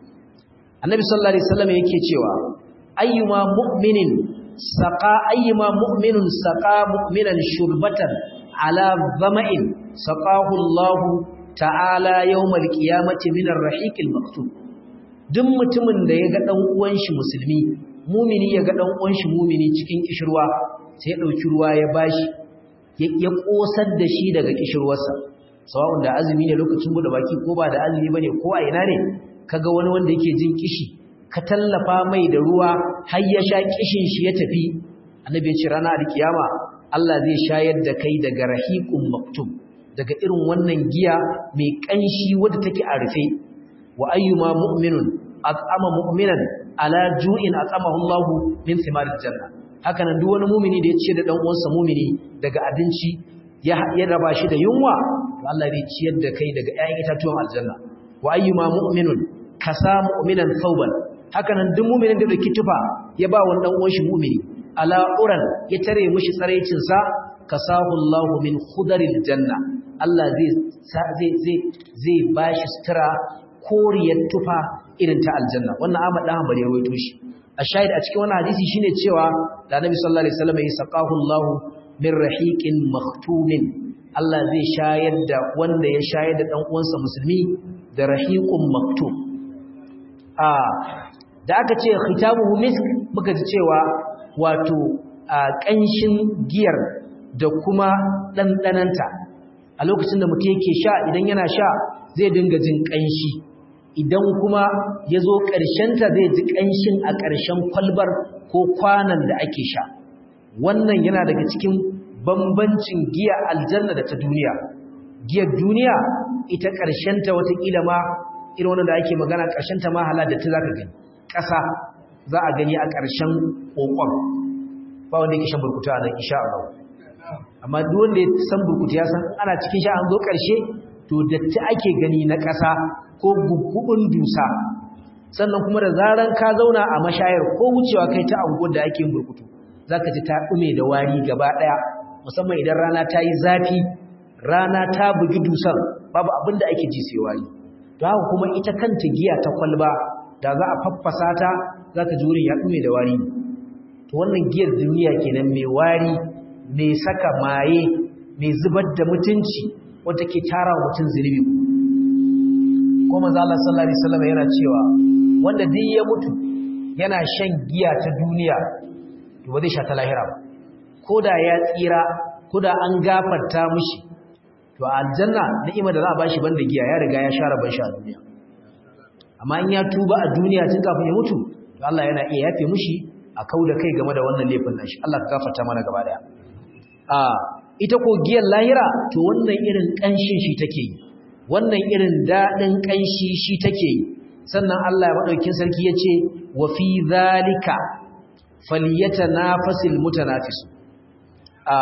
Annabi sallallahu alaihi wasallam yake cewa ayyuma mu'minin saqa ayyuma mu'minun saqa mu'minan shurbatan ala dhama'in saqahu Allah ta'ala yawmal qiyamati min ar-rahiqil maktub duk mutumin da ya ga dan uwan shi musulmi mumini ya ga dan uwan shi mumini cikin kishirwa sai ya dauki ruwa ya bashi ya kosar da shi daga kishirwarsa sawa'un da azumi ne lokacin bude baki ko ba da azumi bane ko a ina ne kaga wani wanda yake jin kishi ka tallafa mai da ruwa har ya sha kishin shi ya tafi annabi ya ce rana alkiyama Allah zai shayar da kai daga rahiqun maktub daga irin wannan giya mai kanshi wadda take a rufe wa ayyuma mu'minun at'ama mu'minan ala ju'in at'amahu Allah min thimaril janna haka nan duk wani mu'mini da ya ce da dan uwansa mu'mini daga abinci ya ya raba shi da yunwa to Allah zai ciyar da kai daga ƴaƴan itatuwan aljanna wa ayyuma mu'minun kasa mu'minan thawban haka nan duk mu'minin da dauki tufa ya ba wani dan uwan shi mu'mini ala uran ya tare mishi tsaraicin sa kasahu Allah min khudaril janna Allah zai zai zai zai bashi sutura koriyar tufa irin ta aljanna wannan Ahmad dan Hanbali ya rawaito shi a shahid a cikin wannan hadisi shine cewa da Annabi sallallahu alaihi wasallam ya saqahu Allah min rahiqin maktumin Allah zai shayar da wanda ya shayar da dan uwansa musulmi da rahiqun maktum a da aka ce khitabuhu misk muka ji cewa wato a kanshin giyar da kuma dandananta a lokacin da mutum yake sha idan yana sha zai dinga jin kanshi idan kuma ya zo ƙarshenta zai ji ƙanshin a ƙarshen kwalbar ko kwanan da ake sha wannan yana daga cikin bambancin giya aljanna da ta duniya giyar duniya ita ƙarshenta watakila ma irin wannan da ake magana ƙarshenta ma hala da ta za ka gani ƙasa za a gani a ƙarshen ƙoƙon ba wanda yake shan burkutu a nan isha Allah amma duk wanda ya san burkutu ya san ana cikin sha an zo ƙarshe to datti ake gani na ƙasa ko guggubin dusa sannan kuma da zaran ka zauna a mashayar ko wucewa kai ta anguwar da ake burkutu zaka ji ta dume da wari gaba daya musamman idan rana ta yi zafi rana ta bugi dusan babu abin da ake ji sai wari to haka kuma ita kanta giya ta kwalba da za a faffasa ta zaka ji wurin ya dume da wari to wannan giyar duniya kenan mai wari mai saka maye mai zubar da mutunci wata ke tara mutum zunubi ko manzo Allah sallallahu alaihi wasallam yana cewa wanda duk ya mutu yana shan giya ta duniya to ba zai sha ta lahira ba koda ya tsira koda an gafarta mishi to aljanna ni'ima da za a bashi banda giya ya riga ya share ban sha a duniya amma in ya tuba a duniya tun kafin ya mutu to Allah yana iya yafe mishi a kauda kai game da wannan laifin nashi Allah ka gafarta mana gaba daya a ita ko giyar lahira to wannan irin kanshin shi take yi wannan irin daɗin ƙanshi shi take yi sannan Allah ya maɗaukin sarki ya ce wa fi zalika faliyata na fasil mutanafisu a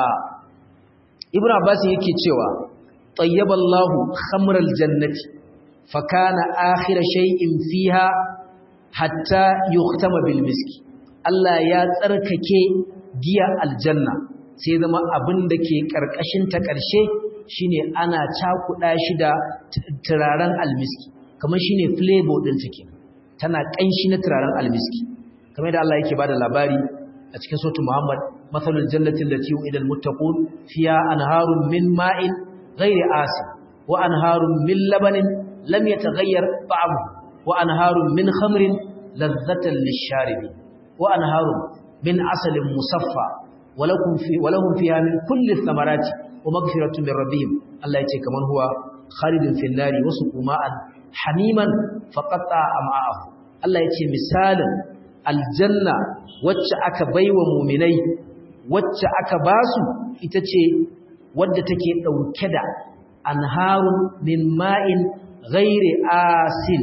ibn abbas yake cewa tayyaballahu khamral jannati fakana akhira shay'in fiha hatta yuhtama bil miski Allah ya tsarkake giya aljanna sai zama abin da ke karkashin ta ƙarshe shine ana cakuɗa shi da turaren almiski kamar shine flavor din take tana ƙanshi na turaren almiski kamar da Allah yake bada labari a cikin suratul Muhammad mathalul jannati allati u'idal muttaqun fiha anharun min ma'in ghairi asin wa anharun min labanin lam yataghayyar ta'amuhu wa anharun min khamrin ladzatan lish-sharibi wa anharun min asalin musaffa ولكم في ولهم فيها من كل الثمرات ومغفرة من ربهم الله يتي كمان هو خالد في النار وسقوا ماء حميما فقطع أمعاءه الله يتي مثالا الجنة wacce aka baiwa muminai wacce aka basu ita ce wadda take dauke da anharun min ma'in ghairi asin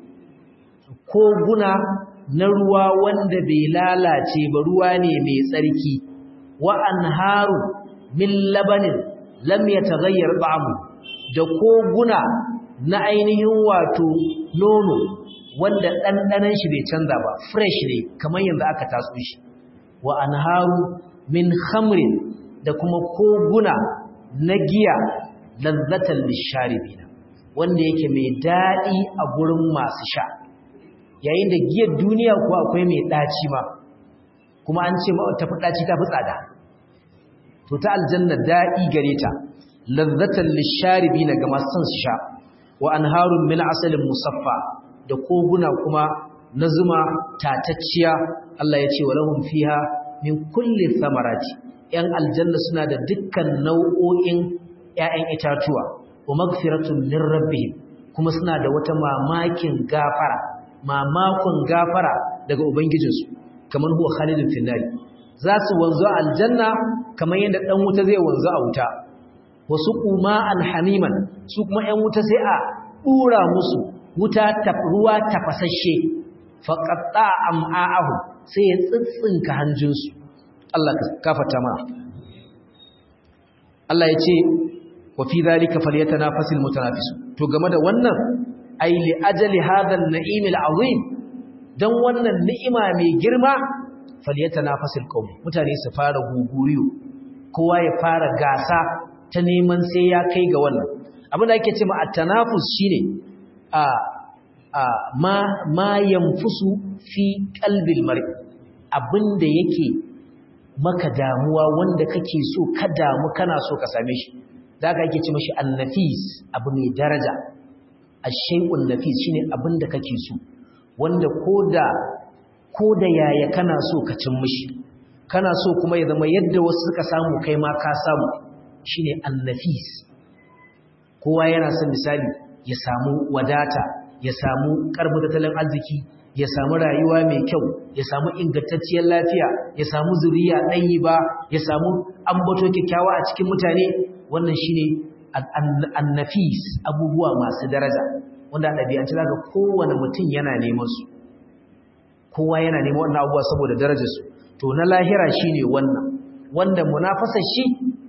koguna na ruwa wanda bai lalace ba ruwa ne mai tsarki wa anharu min labanin lam yataghayyar ta'amu da koguna na ainihin wato nono wanda dandanan shi bai canza ba fresh ne kamar yanzu aka taso shi wa anharu min khamrin da kuma koguna na giya lazzatan lisharibina wanda yake mai dadi a gurin masu sha yayin da giyar duniya kuwa akwai mai daci ma kuma an ce ta fi ɗaci ta fi tsada to ta aljanna daɗi gare ta lazzatan lisharibi na ga masu son su sha wa anharun min asalin musaffa da koguna kuma na zuma tatacciya Allah ya ce wa lahum fiha min kulli thamarati yan aljanna suna da dukkan nau'o'in ƴaƴan itatuwa wa magfiratun min rabbihim kuma suna da wata mamakin gafara mamakon gafara daga ubangijinsu kamar huwa khalidun finnari za su wanzu a aljanna kamar yadda dan wuta zai wanzu a wuta wasu kuma alhamiman su kuma ‘yan wuta sai a ɗura musu wuta ruwa tafasashe faƙaɗa am'a'ahu sai ya tsitsinka hanjinsu Allah ka kafata ma Allah ya ce wa fi zalika falyatanafasul mutanafisu to game da wannan ai li ajali hadha an-na'im al-azim dan wannan ni'ima mai girma falyatanafasul qawm mutane su fara guguriyo kowa ya fara gasa ta neman sai ya kai ga wannan abin da ake cewa at-tanafus shine a a ma ma yanfusu fi qalbil mar'i abinda yake maka damuwa wanda kake so ka damu kana so ka same shi da aka ake ce mashi annafis abu mai daraja ashay'un nafis shine abinda kake so wanda koda koda yaya kana so ka cin mishi kana so kuma ya zama yadda wasu suka samu kai ma ka samu shine annafis kowa yana son misali ya samu wadata ya samu karbu tattalin arziki ya samu rayuwa mai kyau ya samu ingantacciyar lafiya ya samu zuriya ɗanyi ba ya samu ambato kyakkyawa a cikin mutane wannan shine annafis abubuwa masu daraja wanda a ɗabi'ance za ga kowane mutum yana neman su kowa yana neman wannan abubuwa saboda darajarsu to na lahira shine wannan wanda munafasar shi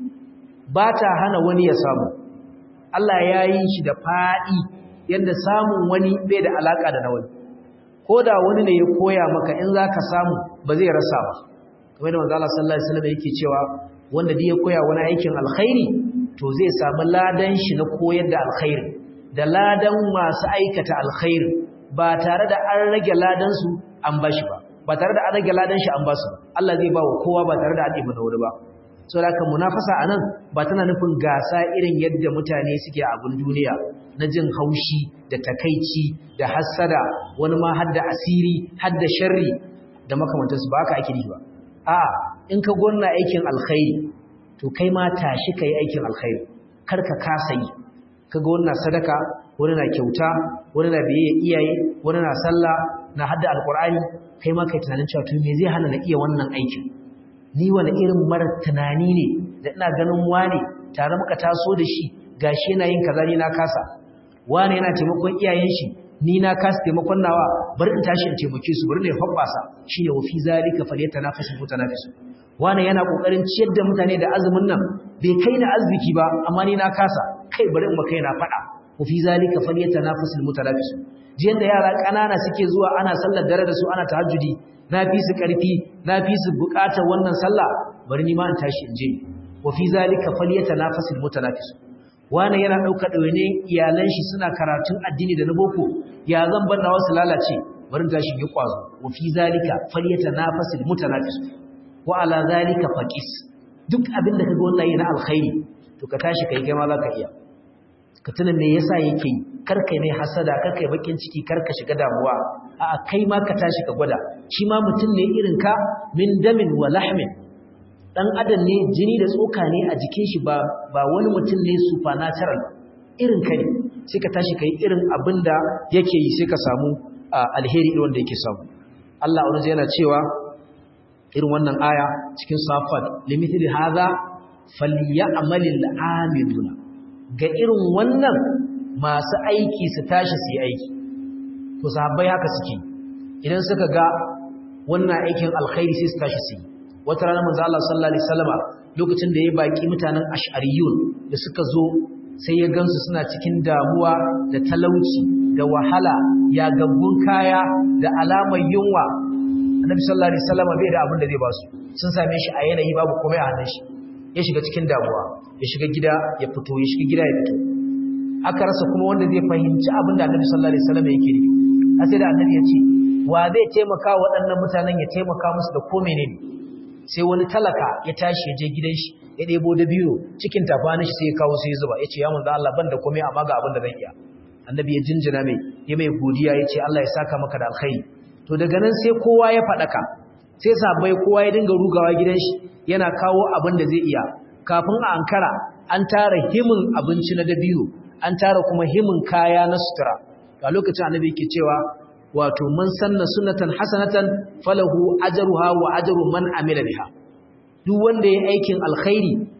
ba ta hana wani ya samu Allah ya yi shi da faɗi yadda samun wani bai da alaƙa da na wani ko da wani ne ya koya maka in za ka samu ba zai rasa ba kamar da manzala sallallahu alaihi wasallam yake cewa wanda da ya koya wani aikin alkhairi to zai samu ladan shi na koyar da alkhairi da ladan masu aikata alkhairi ba tare da an rage ladan su an bashi ba ba tare da an rage ladan shi an ba su ba Allah zai ba wa kowa ba tare da an ɗiba na wuri ba saboda haka munafasa anan ba tana nufin gasa irin yadda mutane suke a abun duniya na jin haushi da takaici da hassada wani ma hadda asiri hadda sharri da makamantansu ba haka ake nufi ba a in ka gonna aikin alkhairi to kai ma tashi kai aikin alkhairi kar ka kasa yi kaga wannan sadaka wani na kyauta wani na biye iyaye wani na sallah na hadda alqur'ani kai ma kai tunanin cewa to me zai hana na iya wannan aikin ni wani irin marar tunani ne da ina ganin wane tare muka taso da shi gashi yana yin kaza ni na kasa wane yana taimakon iyayen shi ni na kasa taimakon nawa bari in tashi in taimake su bari ne hobbasa shine wa fi zalika falyatanafasu mutanafisu wane yana kokarin ciyar da mutane da azumin nan bai kai na arziki ba amma ni na kasa kai bari in ba kai na fada wa fi zalika falyatanafasu mutanafisu jiyan da yara kanana suke zuwa ana sallar dare da su ana tahajjudi na fi su ƙarfi na fi su buƙatar wannan sallah bari ni ma in tashi in je wa fi zalika falyatanafasul mutanafis wani yana ɗauka ɗawaine iyalan shi suna karatun addini da na boko ya zan bar na wasu lalace bari in tashi yi ƙwazo wa fi zalika falyatanafasul mutanafis wa ala zalika faqis duk abin da kaga wallahi na alkhairi to ka tashi kai kai ma zaka iya ka tuna me yasa yake yi kar kai mai hasada kar kai bakin ciki kar ka shiga damuwa a'a kai ma ka tashi ka gwada shi ma mutum ne irin ka min damin wa lahmin dan adam ne jini da tsoka ne a jikin shi ba ba wani mutum ne supernatural irin ka ne sai ka tashi kai irin abinda yake yi sai ka samu alheri irin wanda yake samu Allah wani yana cewa irin wannan aya cikin safat limithli hadha falyamalil amiluna ga irin wannan masu aiki su tashi su yi aiki to sahabbai haka suke idan suka ga wannan aikin alkhairi sai su tashi su yi wata rana manzo Allah sallallahu alaihi wasallama lokacin da ya baki mutanen ash'ariyun da suka zo sai ya gansu suna cikin damuwa da talauci da wahala ya gaggun kaya da alamar yunwa annabi sallallahu alaihi wasallama bai da abin da zai ba su sun same shi a yanayi babu komai a hannun shi ya shiga cikin damuwa ya shiga gida ya fito ya shiga gida ya fito aka rasa kuma wanda zai fahimci abin da annabi sallallahu alaihi wasallam yake nufi a sai da annabi ya ce wa zai taimaka waɗannan mutanen ya taimaka musu da ko menene sai wani talaka ya tashi ya je gidan shi ya ɗebo da biyo cikin tafanin shi sai ya kawo sai ya zuba ya ce ya manzo Allah ban da komai amma ga abin da zan iya annabi ya jinjina mai ya mai godiya ya ce Allah ya saka maka da alkhairi to daga nan sai kowa ya faɗaka sai sabai kowa ya dinga rugawa gidan shi yana kawo abin da zai iya kafin a ankara an tara himin abinci na dabiyo an tara kuma himin kaya na sutura a lokacin annabi yake cewa wato man sanna sunnatan hasanatan falahu ajruha wa ajru man amila biha duk wanda ya aikin alkhairi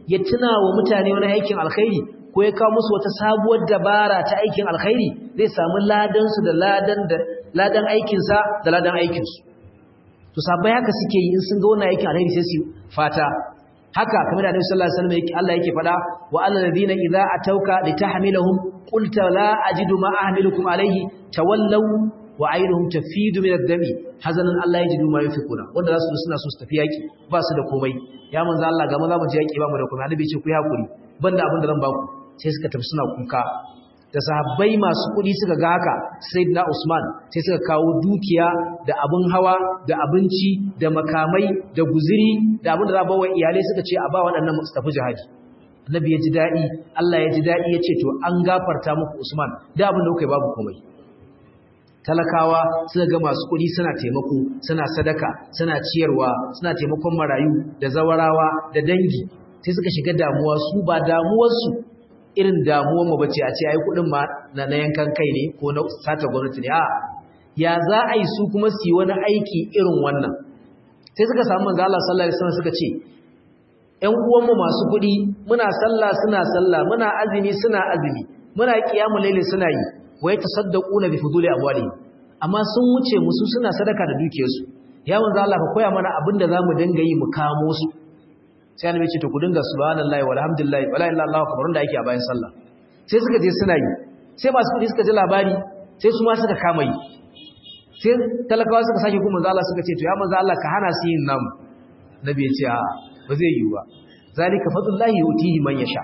ya tuna wa mutane wani aikin alkhairi ko ya kawo musu wata sabuwar dabara ta aikin alkhairi zai samu ladan su da ladan da ladan aikin sa da ladan aikin su to sabai haka suke yi in sun ga wannan aikin alkhairi sai su fata haka kamar da Annabi sallallahu alaihi wasallam Allah yake fada wa alladhina idza atauka litahmilahum qulta la ajidu ma ahmilukum alayhi tawallaw wa aynuhum tafidu min ad-dami hazanan Allah yajidu ma yunfikuna wanda zasu suna so su tafi yaki ba su da komai ya manzo Allah ga maza mu je yaki ba mu da komai annabi ya ce ku yi hakuri banda abin da zan ba ku sai suka tafi suna kuka da sahabbai masu kudi suka ga haka sayyidina Usman sai suka kawo dukiya da abin hawa da abinci da makamai da guziri da abin da za a bawa iyalai suka ce a ba waɗannan su tafi jihadi annabi ya ji daɗi Allah ya ji daɗi ya ce to an gafarta muku Usman da abin da kuka yi babu komai talakawa suka ga masu kuɗi suna taimako suna sadaka suna ciyarwa suna taimakon marayu da zawarawa da dangi sai suka shiga damuwa su ba damuwarsu irin damuwar mu bace a ce ai kuɗin ma na yankan kai ne ko na sata gwamnati ne a ya za a yi su kuma su yi wani aiki irin wannan sai suka samu manzo Allah sallallahu alaihi wasallam suka ce ƴan uwanmu masu kuɗi muna sallah suna sallah muna azumi suna azumi muna qiyamul layli suna yi wa yatasaddaquna bi fuduli amwalihim amma sun wuce musu suna sadaka da dukiyarsu ya manzo Allah ka koya mana abinda zamu dinga yi mu kamo su sai annabi ce to ku dinga subhanallahi walhamdulillahi wala ilaha illallah kabarun da yake a bayan sallah sai suka je suna yi sai masu kuɗi suka ji labari sai su ma suka kama yi sai talakawa suka sake kuma manzo Allah suka ce to ya manzo Allah ka hana su yin nan nabi ya ce a ba zai yi ba zalika fadlullahi yutihi man yasha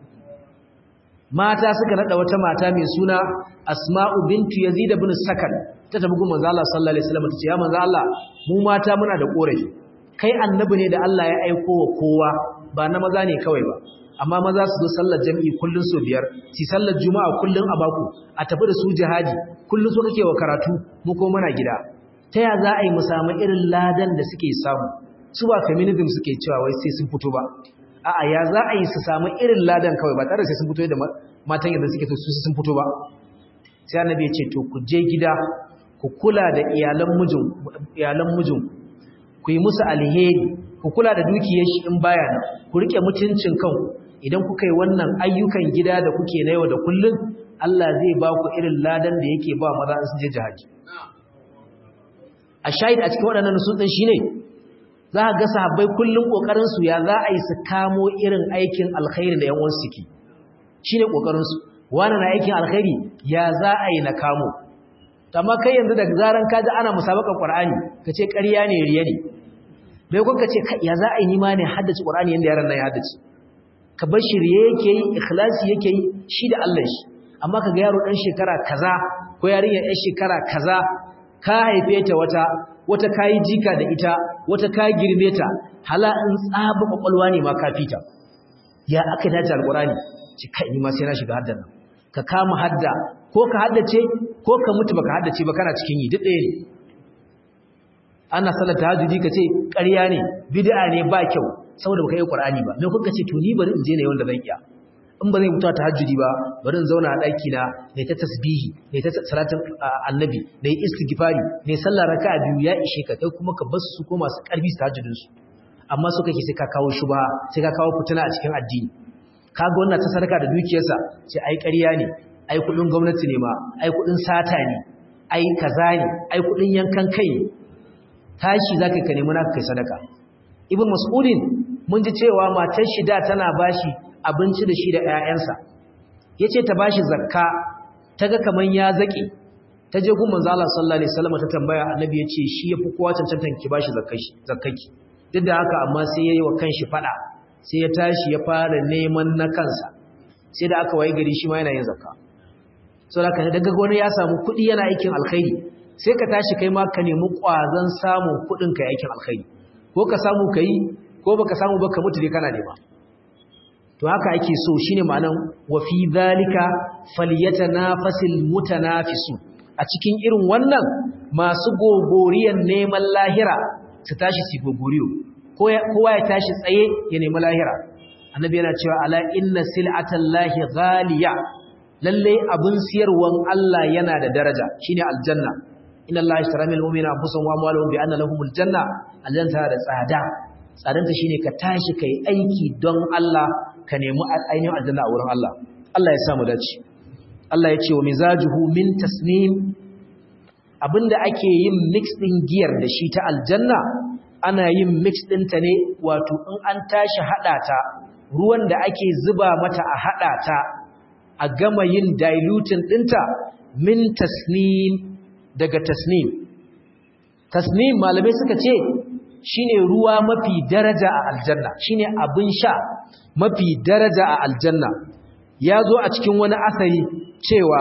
mata suka nada wata mata mai suna Asma'u bintu Yazid ibn Sakan ta tabi gun manzo Allah sallallahu alaihi wasallam tace ya manzo Allah mu mata muna da korafi kai annabi ne da Allah ya aiko wa kowa ba na maza ne kawai ba amma maza su zo sallar jami'i kullun so biyar ci sallar juma'a kullun a baku a tafi da su jihadi kullun so kake wa karatu mu ko muna gida ta ya za a yi mu samu irin ladan da suke samu su ba feminism suke cewa wai sai sun fito ba a'a ya za a yi su samu irin ladan kawai ba tare sai sun fito da matan yadda suke su sun fito ba sai annabi ya ce to ku je gida ku kula da iyalan mijin iyalan mijin ku yi musu alheri ku kula da dukiyar shi in baya nan ku rike mutuncin kanku idan kuka yi wannan ayyukan gida da kuke na yau da kullun Allah zai ba ku irin ladan da yake ba maza in sun je jihadi a shahid a cikin waɗannan nusun ɗin shine za ga sahabbai kullum kokarin su ya za a yi su kamo irin aikin alkhairi da yan uwan suke shine kokarin su wani na aikin alkhairi ya za a yi na kamo amma kai yanzu da zaran ka ji ana musabakar qur'ani kace ƙarya ne riya ne bai kun kace ya za a yi nima ne haddace qur'ani yanda yaran nan ya haddace ka bar shi riya yake yi ikhlasi yake yi shi da Allah shi amma kaga yaro dan shekara kaza ko yarinya ɗan shekara kaza ka haife ta wata wata kayi jika da ita wata ka girme ta hala in tsaba kwakwalwa ne ma ka fita ya aka dace alqurani ci kai ni ma sai na shiga haddan ka kama hadda ko ka haddace ko ka mutu baka haddace ba kana cikin yi duk ɗaya ne ana sallar tahajjudi ka ce ƙarya ne bid'a ne ba kyau saboda baka yi qur'ani ba me kuka ce to ni bari in je ne wanda zan iya in ba zai mutu tahajjudi ba bari in zauna a daki na ne ta tasbihi ne ta salatin annabi ne istighfari ne sallar raka'a biyu ya ishe ka kai kuma ka bar su ko masu karfi su tahajjudin su amma su kake sai ka kawo shubha sai ka kawo fitina a cikin addini kaga wannan ta sadaka da dukiyarsa sai ai ƙarya ne ai kudin gwamnati ne ma ai kudin sata ne ai kaza ne ai kudin yankan kai ne tashi zaka ka nemi naka kai sadaka ibn mas'udin mun ji cewa matar shi da tana bashi abinci da shi da ƴaƴansa yace ta bashi zakka taga kaman ya zaki ta je gun manzo Allah sallallahu alaihi wasallam ta tambaya annabi yace shi yafi kowa cancantan ki bashi zakkashi zakkaki duk da haka amma sai yayi wa kanshi fada sai ya tashi ya fara neman na kansa sai da aka waye gari shi ma yana yin zakka saboda haka daga wani ya samu kuɗi yana aikin alkhairi sai ka tashi kai ma ka nemi ƙwazon samun kuɗin ka aikin alkhairi ko ka samu ka yi ko baka samu ba ka mutu dai kana nema to haka ake so shine ma'anan wa fi zalika falyatanafasil mutanafisu a cikin irin wannan masu gogoriyan neman lahira su tashi su gogoriyo kowa ya tashi tsaye ya nemi lahira annabi yana cewa ala inna sil'atallahi ghaliya lalle abun siyarwan Allah yana da daraja shine aljanna inna allaha ishtara minal mu'minina anfusahum wa amwalahum bi anna lahumul janna aljanna da tsada tsadanta shine ka tashi kai aiki don Allah ka nemi ainihin aljanna a wurin Allah Allah ya sa mu dace Allah ya ce wa mizajuhu min tasnim abinda ake yin mix din giyar da shi ta aljanna ana yin mix ɗinta ne wato in an tashi haɗa ta ruwan da ake zuba mata a haɗa ta a gama yin dilutin ɗinta min tasnim daga tasnim tasnim malamai suka ce shine ruwa mafi daraja a aljanna shine abin sha mafi daraja a aljanna ya zo a cikin wani asari cewa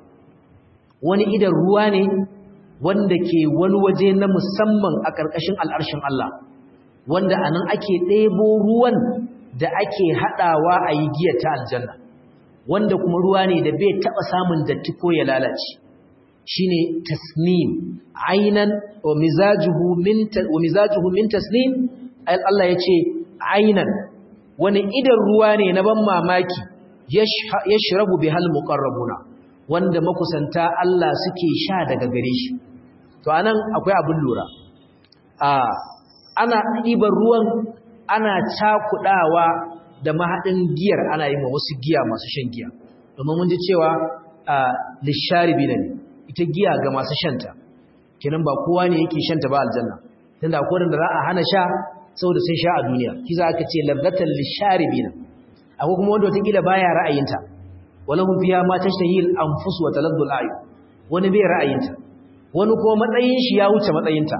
wani idan ruwa ne wanda ke wani waje na musamman a ƙarƙashin al'arshin Allah wanda a nan ake ɗebo ruwan da ake haɗawa a yi giyar ta aljanna wanda kuma ruwa ne da bai taɓa samun datti ko ya lalace shi ne tasnim ainan wa mizajuhu min tasnim Allah ya ce ainan wani idan ruwa ne na ban mamaki ya shirabu bi hal muƙarrabuna wanda makusanta Allah suke sha daga gare shi to anan akwai abin lura a ana ɗiban ruwan ana cakudawa da mahaɗin giyar ana yi ma wasu giya masu shan giya domin mun ji cewa lisharibi ne ita giya ga masu shanta kenan ba kowa ne yake shanta ba aljanna tunda akwai da za a hana sha saboda sun sha a duniya kiza aka ce ladzatan lisharibi ne akwai kuma wanda wata baya ra'ayinta walahum fiha ma tashtahi al-anfus wa taladdu al-ayun wani bai ra'ayinta wani kuma matsayin shi ya wuce matsayinta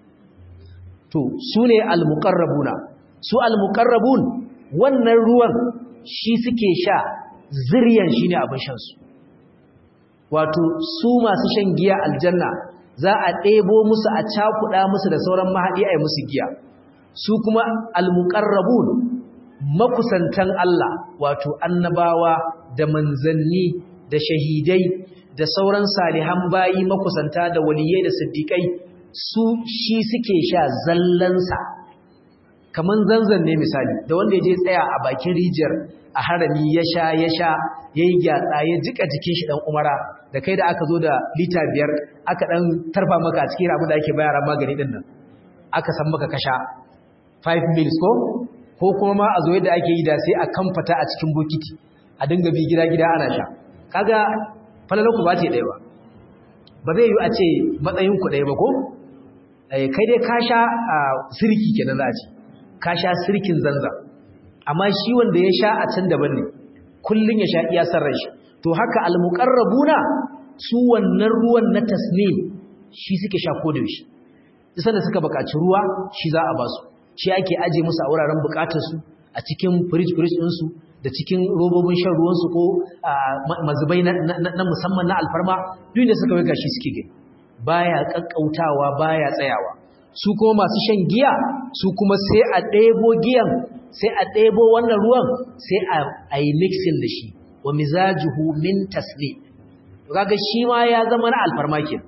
to sune al-muqarrabuna su al-muqarrabun wannan ruwan shi suke sha ziryan shine abin shan su wato su masu shan giya aljanna za a ɗebo musu a cakuɗa musu da sauran mahaɗi a yi musu giya su kuma al-muqarrabun makusantan Allah wato annabawa da manzanni da shahidai da sauran salihan bayi makusanta da waliyai da siddiƙai su shi suke sha zallansa kaman zanzan ne misali da wanda ya je tsaya a bakin rijiyar a harami ya sha ya sha ya yi gyatsa ya jika jikin shi ɗan umara da kai da aka zo da lita biyar aka ɗan tarfa maka a cikin abin da ake bayara magani ɗin nan aka san maka kasha 5 mils ko ko kuma ma a zo yadda ake yi da sai a kamfata a cikin bokiti a dinga bi gida-gida ana sha kaga falalanku ba ce ɗaya ba ba zai yi a ce matsayinku ɗaya ba ko kai dai ka sha a sirki kenan za a ce ka sha sirkin zanza amma shi wanda ya sha a can daban ne kullum ya sha iya san shi to haka almuqarrabuna su wannan ruwan na tasnim shi suke sha ko da yaushe duk da suka buƙaci ruwa shi za a ba su shi ake aje musu a wuraren bukatarsu a cikin firij-firij ɗinsu da cikin robobin shan ruwansu ko mazubai na musamman na alfarma duk da suka waiga shi suke gani baya ƙaƙƙautawa baya tsayawa su kuma masu shan giya su kuma sai a ɗebo giyan sai a ɗebo wannan ruwan sai a yi mixin da shi wa mizajuhu min tasli kaga shi ma ya zama na alfarma ke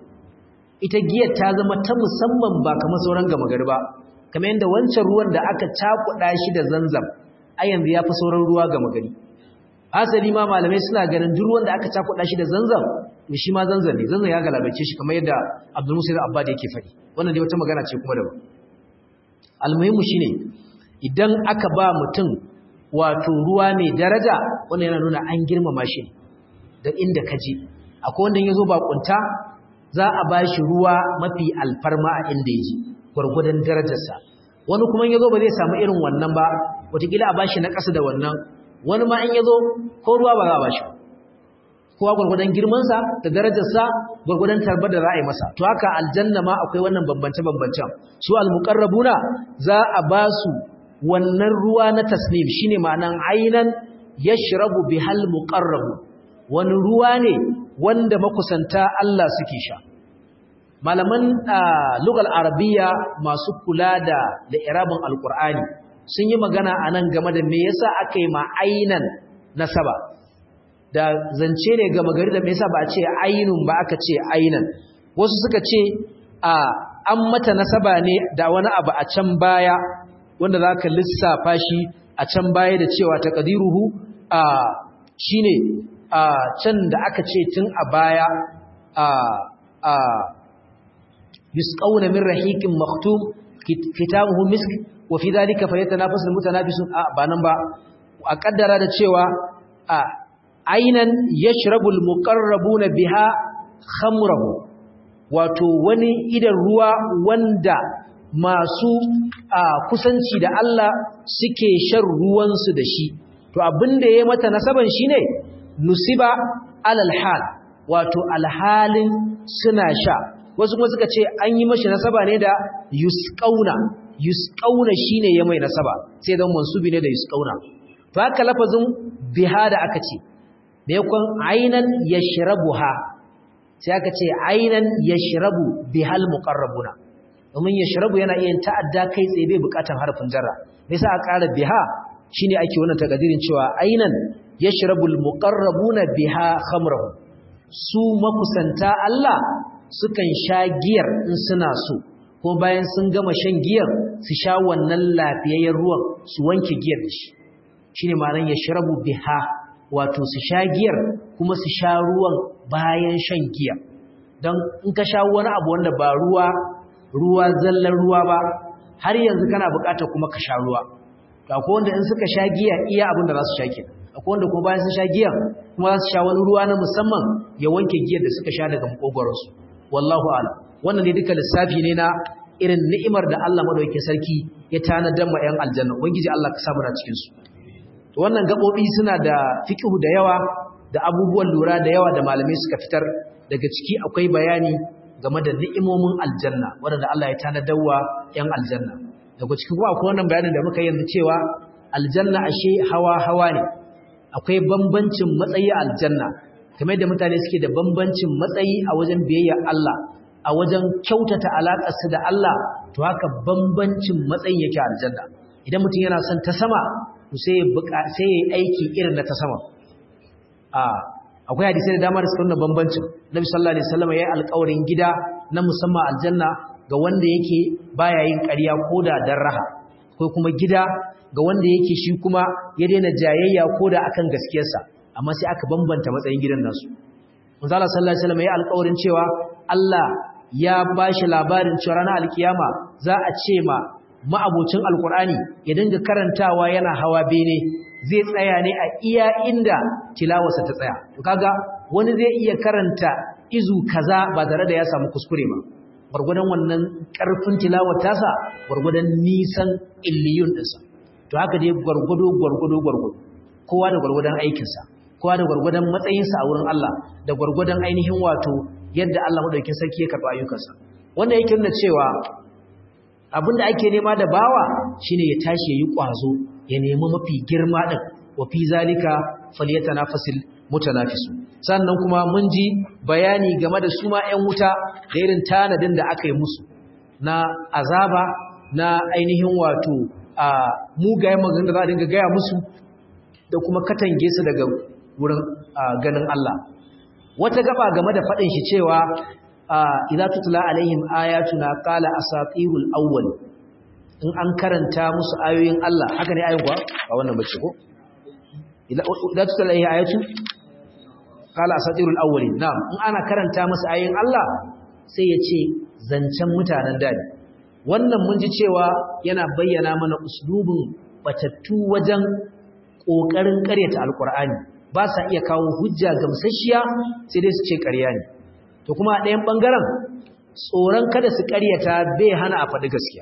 ita giyar ta zama ta musamman ba kamar sauran gama gari ba kamar yadda wancan ruwan da aka cakuɗa shi da zanzam a yanzu ya fi sauran ruwa ga magani asali ma malamai suna ganin duk ruwan da aka cakuɗa shi da zanzam to shi ma zanzam ne zanzam ya galabace shi kamar yadda abdul musa abba da yake faɗi wannan dai wata magana ce kuma daban almuhimmu shine idan aka ba mutum wato ruwa mai daraja wannan yana nuna an girmama shi da inda ka je akwai wanda ya zo bakunta za a ba shi ruwa mafi alfarma a inda ya je gwargwadon darajarsa wani kuma in yazo ba zai samu irin wannan ba wataƙila a bashi na ƙasa da wannan wani ma in yazo ko ruwa ba za a bashi kowa gwargwadon girmansa da darajarsa gwargwadon tarbar da za a yi masa to haka aljanna ma akwai wannan bambance-bambancen su almuqarrabuna za a ba su wannan ruwa na tasnim shine ma'anan ainan yashrabu bihal muqarrabu wani ruwa ne wanda makusanta Allah suke sha malaman lugal arabiya masu kula da da irabin alqur'ani sun yi magana anan game da me yasa aka yi ma ainan nasaba da zance ne ga magari da me yasa ba a ce ainun ba aka ce ainan wasu suka ce a an mata nasaba ne da wani abu a can baya wanda zaka lissafa shi a can baya da cewa taqdiruhu a shine a can da aka ce tun a baya a a yusqawna min rahiqin maktum kitabuhu misk wa fi dhalika falyatanafasul mutanafisun a ba nan ba a kaddara da cewa a ainan yashrabul muqarrabuna biha khamrahu wato wani idan ruwa wanda masu kusanci da Allah suke shan ruwansu da shi to abinda ya mata nasaban shine nusiba alal hal wato alhalin suna sha wasu kuma suka ce an yi mashi nasaba ne da yusqauna yusqauna shine ya mai nasaba sai dan mansubi ne da yusqauna to haka lafazin biha da aka ce me yakon ainan yashrabuha sai aka ce ainan yashrabu bihal muqarrabuna domin yashrabu yana iya ta'adda kai tsaye bai bukatan harfin jarra me yasa aka ƙara biha shine ake wannan takadirin cewa ainan yashrabul muqarrabuna biha khamrahu su makusanta Allah sukan sha giyar in suna so ko bayan sun gama shan giyar su sha wannan lafiyayyen ruwan su wanke giyar da shi shine ma'anar yashrabu biha wato su sha giyar kuma su sha ruwan bayan shan giya don in ka sha wani abu wanda ba ruwa ruwa zallar ruwa ba har yanzu kana bukatar kuma ka sha ruwa to akwai wanda in suka sha giya iya abin da za su sha ke akwai wanda kuma bayan sun sha giya kuma za su sha wani ruwa na musamman ya wanke giyar da suka sha daga makogoronsu wallahu ala wannan ne duka lissafi ne na irin ni'imar da Allah madaukakin sarki ya tanadar ma 'yan aljanna ubangiji Allah ka samu na cikin su wannan gaɓoɓi suna da fikihu da yawa da abubuwan lura da yawa da malamai suka fitar daga ciki akwai bayani game da ni'imomin aljanna waɗanda Allah ya tanadawa 'yan aljanna daga ciki kuma akwai wannan bayanin da muka yanzu cewa aljanna ashe hawa-hawa ne akwai bambancin matsayi a aljanna kamar da mutane suke da bambancin matsayi a wajen biyayya Allah a wajen kyautata alaƙarsu da Allah to haka bambancin matsayin yake aljanna idan mutum yana son ta sama sai ya aiki irin na ta sama akwai hadisai da dama da suka nuna bambancin nabi sallallahu alaihi wasallam yayi alƙawarin gida na musamman aljanna ga wanda yake baya yin ƙarya koda dan raha ko kuma gida ga wanda yake shi kuma ya daina jayayya koda akan gaskiyarsa amma sai aka bambanta matsayin gidan nasu manzo Allah sallallahu alaihi wasallam yayi alƙawarin cewa Allah ya bashi labarin cewa ranar alkiyama za a ce ma ma'abocin alkur'ani ya dinga karantawa yana hawa bene zai tsaya ne a iya inda tilawarsa ta tsaya to kaga wani zai iya karanta izu kaza ba tare da ya samu kuskure ba gwargwadon wannan karfin tilawar tasa gwargwadon nisan illiyun ɗinsa to haka dai gwargwado gwargwado gwargwado kowa da gwargwadon aikinsa kowa da gwargwadon matsayinsa a wurin Allah da gwargwadon ainihin wato yadda Allah madaukakin sarki ya karɓa ayyukansa wannan yake nuna cewa abinda ake nema da bawa shine ya tashi yayi kwazo ya nemi mafi girma din wa fi zalika falyatanafasil mutanafisu sannan kuma mun ji bayani game da su ma ƴan wuta da irin tanadin da aka yi musu na azaba na ainihin wato a mugayen maganganun da za a dinga gaya musu da kuma katange su daga wurin ganin Allah wata gaba game da faɗin shi cewa idza tutla alaihim ayatuna qala asatirul awwal in an karanta musu ayoyin Allah haka ne ayin kuwa ba wannan bace ko idza tutla alaihi ayatu qala asatirul awwalin na'am in ana karanta musu ayoyin Allah sai ya ce zancen mutanen dadi wannan mun ji cewa yana bayyana mana uslubin batattu wajen kokarin karyata alqur'ani ba sa iya kawo hujja gamsasshiya sai dai su ce ƙarya ne to kuma a ɗayan ɓangaren tsoron kada su ƙaryata bai hana a faɗi gaskiya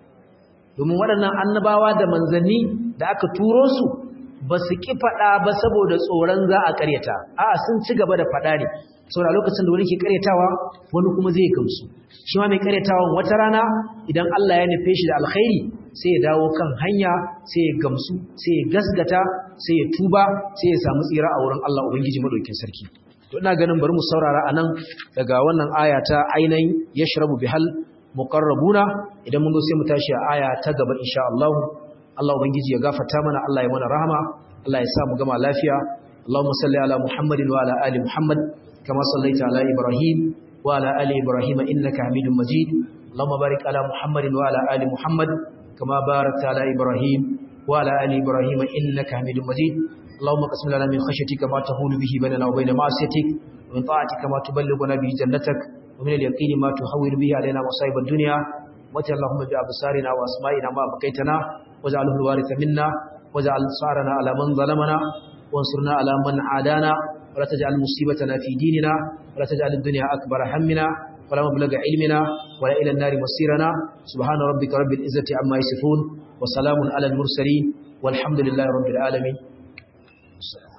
domin waɗannan annabawa da manzanni da aka turo su ba su ƙi faɗa ba saboda tsoron za a ƙaryata a'a sun ci gaba da faɗa ne saboda lokacin da wani ke ƙaryatawa wani kuma zai gamsu shi ma mai ƙaryatawan wata rana idan Allah ya nufe shi da alkhairi sai ya dawo kan hanya sai ya gamsu sai ya gasgata sai ya tuba sai ya samu tsira a wurin Allah ubangiji madaukakin sarki to ina ganin bari mu saurara anan daga wannan aya ta ainihin yashrabu bihal muqarrabuna idan mun zo sai mu tashi a aya ta gaba insha Allah Allah ubangiji ya gafarta mana Allah ya mana rahama Allah ya sa mu gama lafiya Allahumma salli ala Muhammadin wa ala ali Muhammad kama sallaita ala Ibrahim wa ala ali Ibrahim innaka Hamidum Majid Allahumma barik ala Muhammadin wa ala ali Muhammad kama barakta ala Ibrahim wa ala ali Ibrahim innaka Hamidum Majid اللهم قسم لنا من خشيتك ما تهول به بيننا وبين معصيتك ومن طاعتك ما تبلغنا به جنتك ومن اليقين ما تحول به علينا مصائب الدنيا mata Allahumma bi absarina wa asma'ina ma baqaitana waj'alhu al-waritha minna waj'al sarana ala man zalamana wansurna ala man adana ولا تجعل مصيبتنا في ديننا ولا تجعل الدنيا أكبر همنا ولا مبلغ علمنا ولا إلى النار مصيرنا سبحان ربك رب العزة عما يصفون وسلام على المرسلين والحمد لله رب العالمين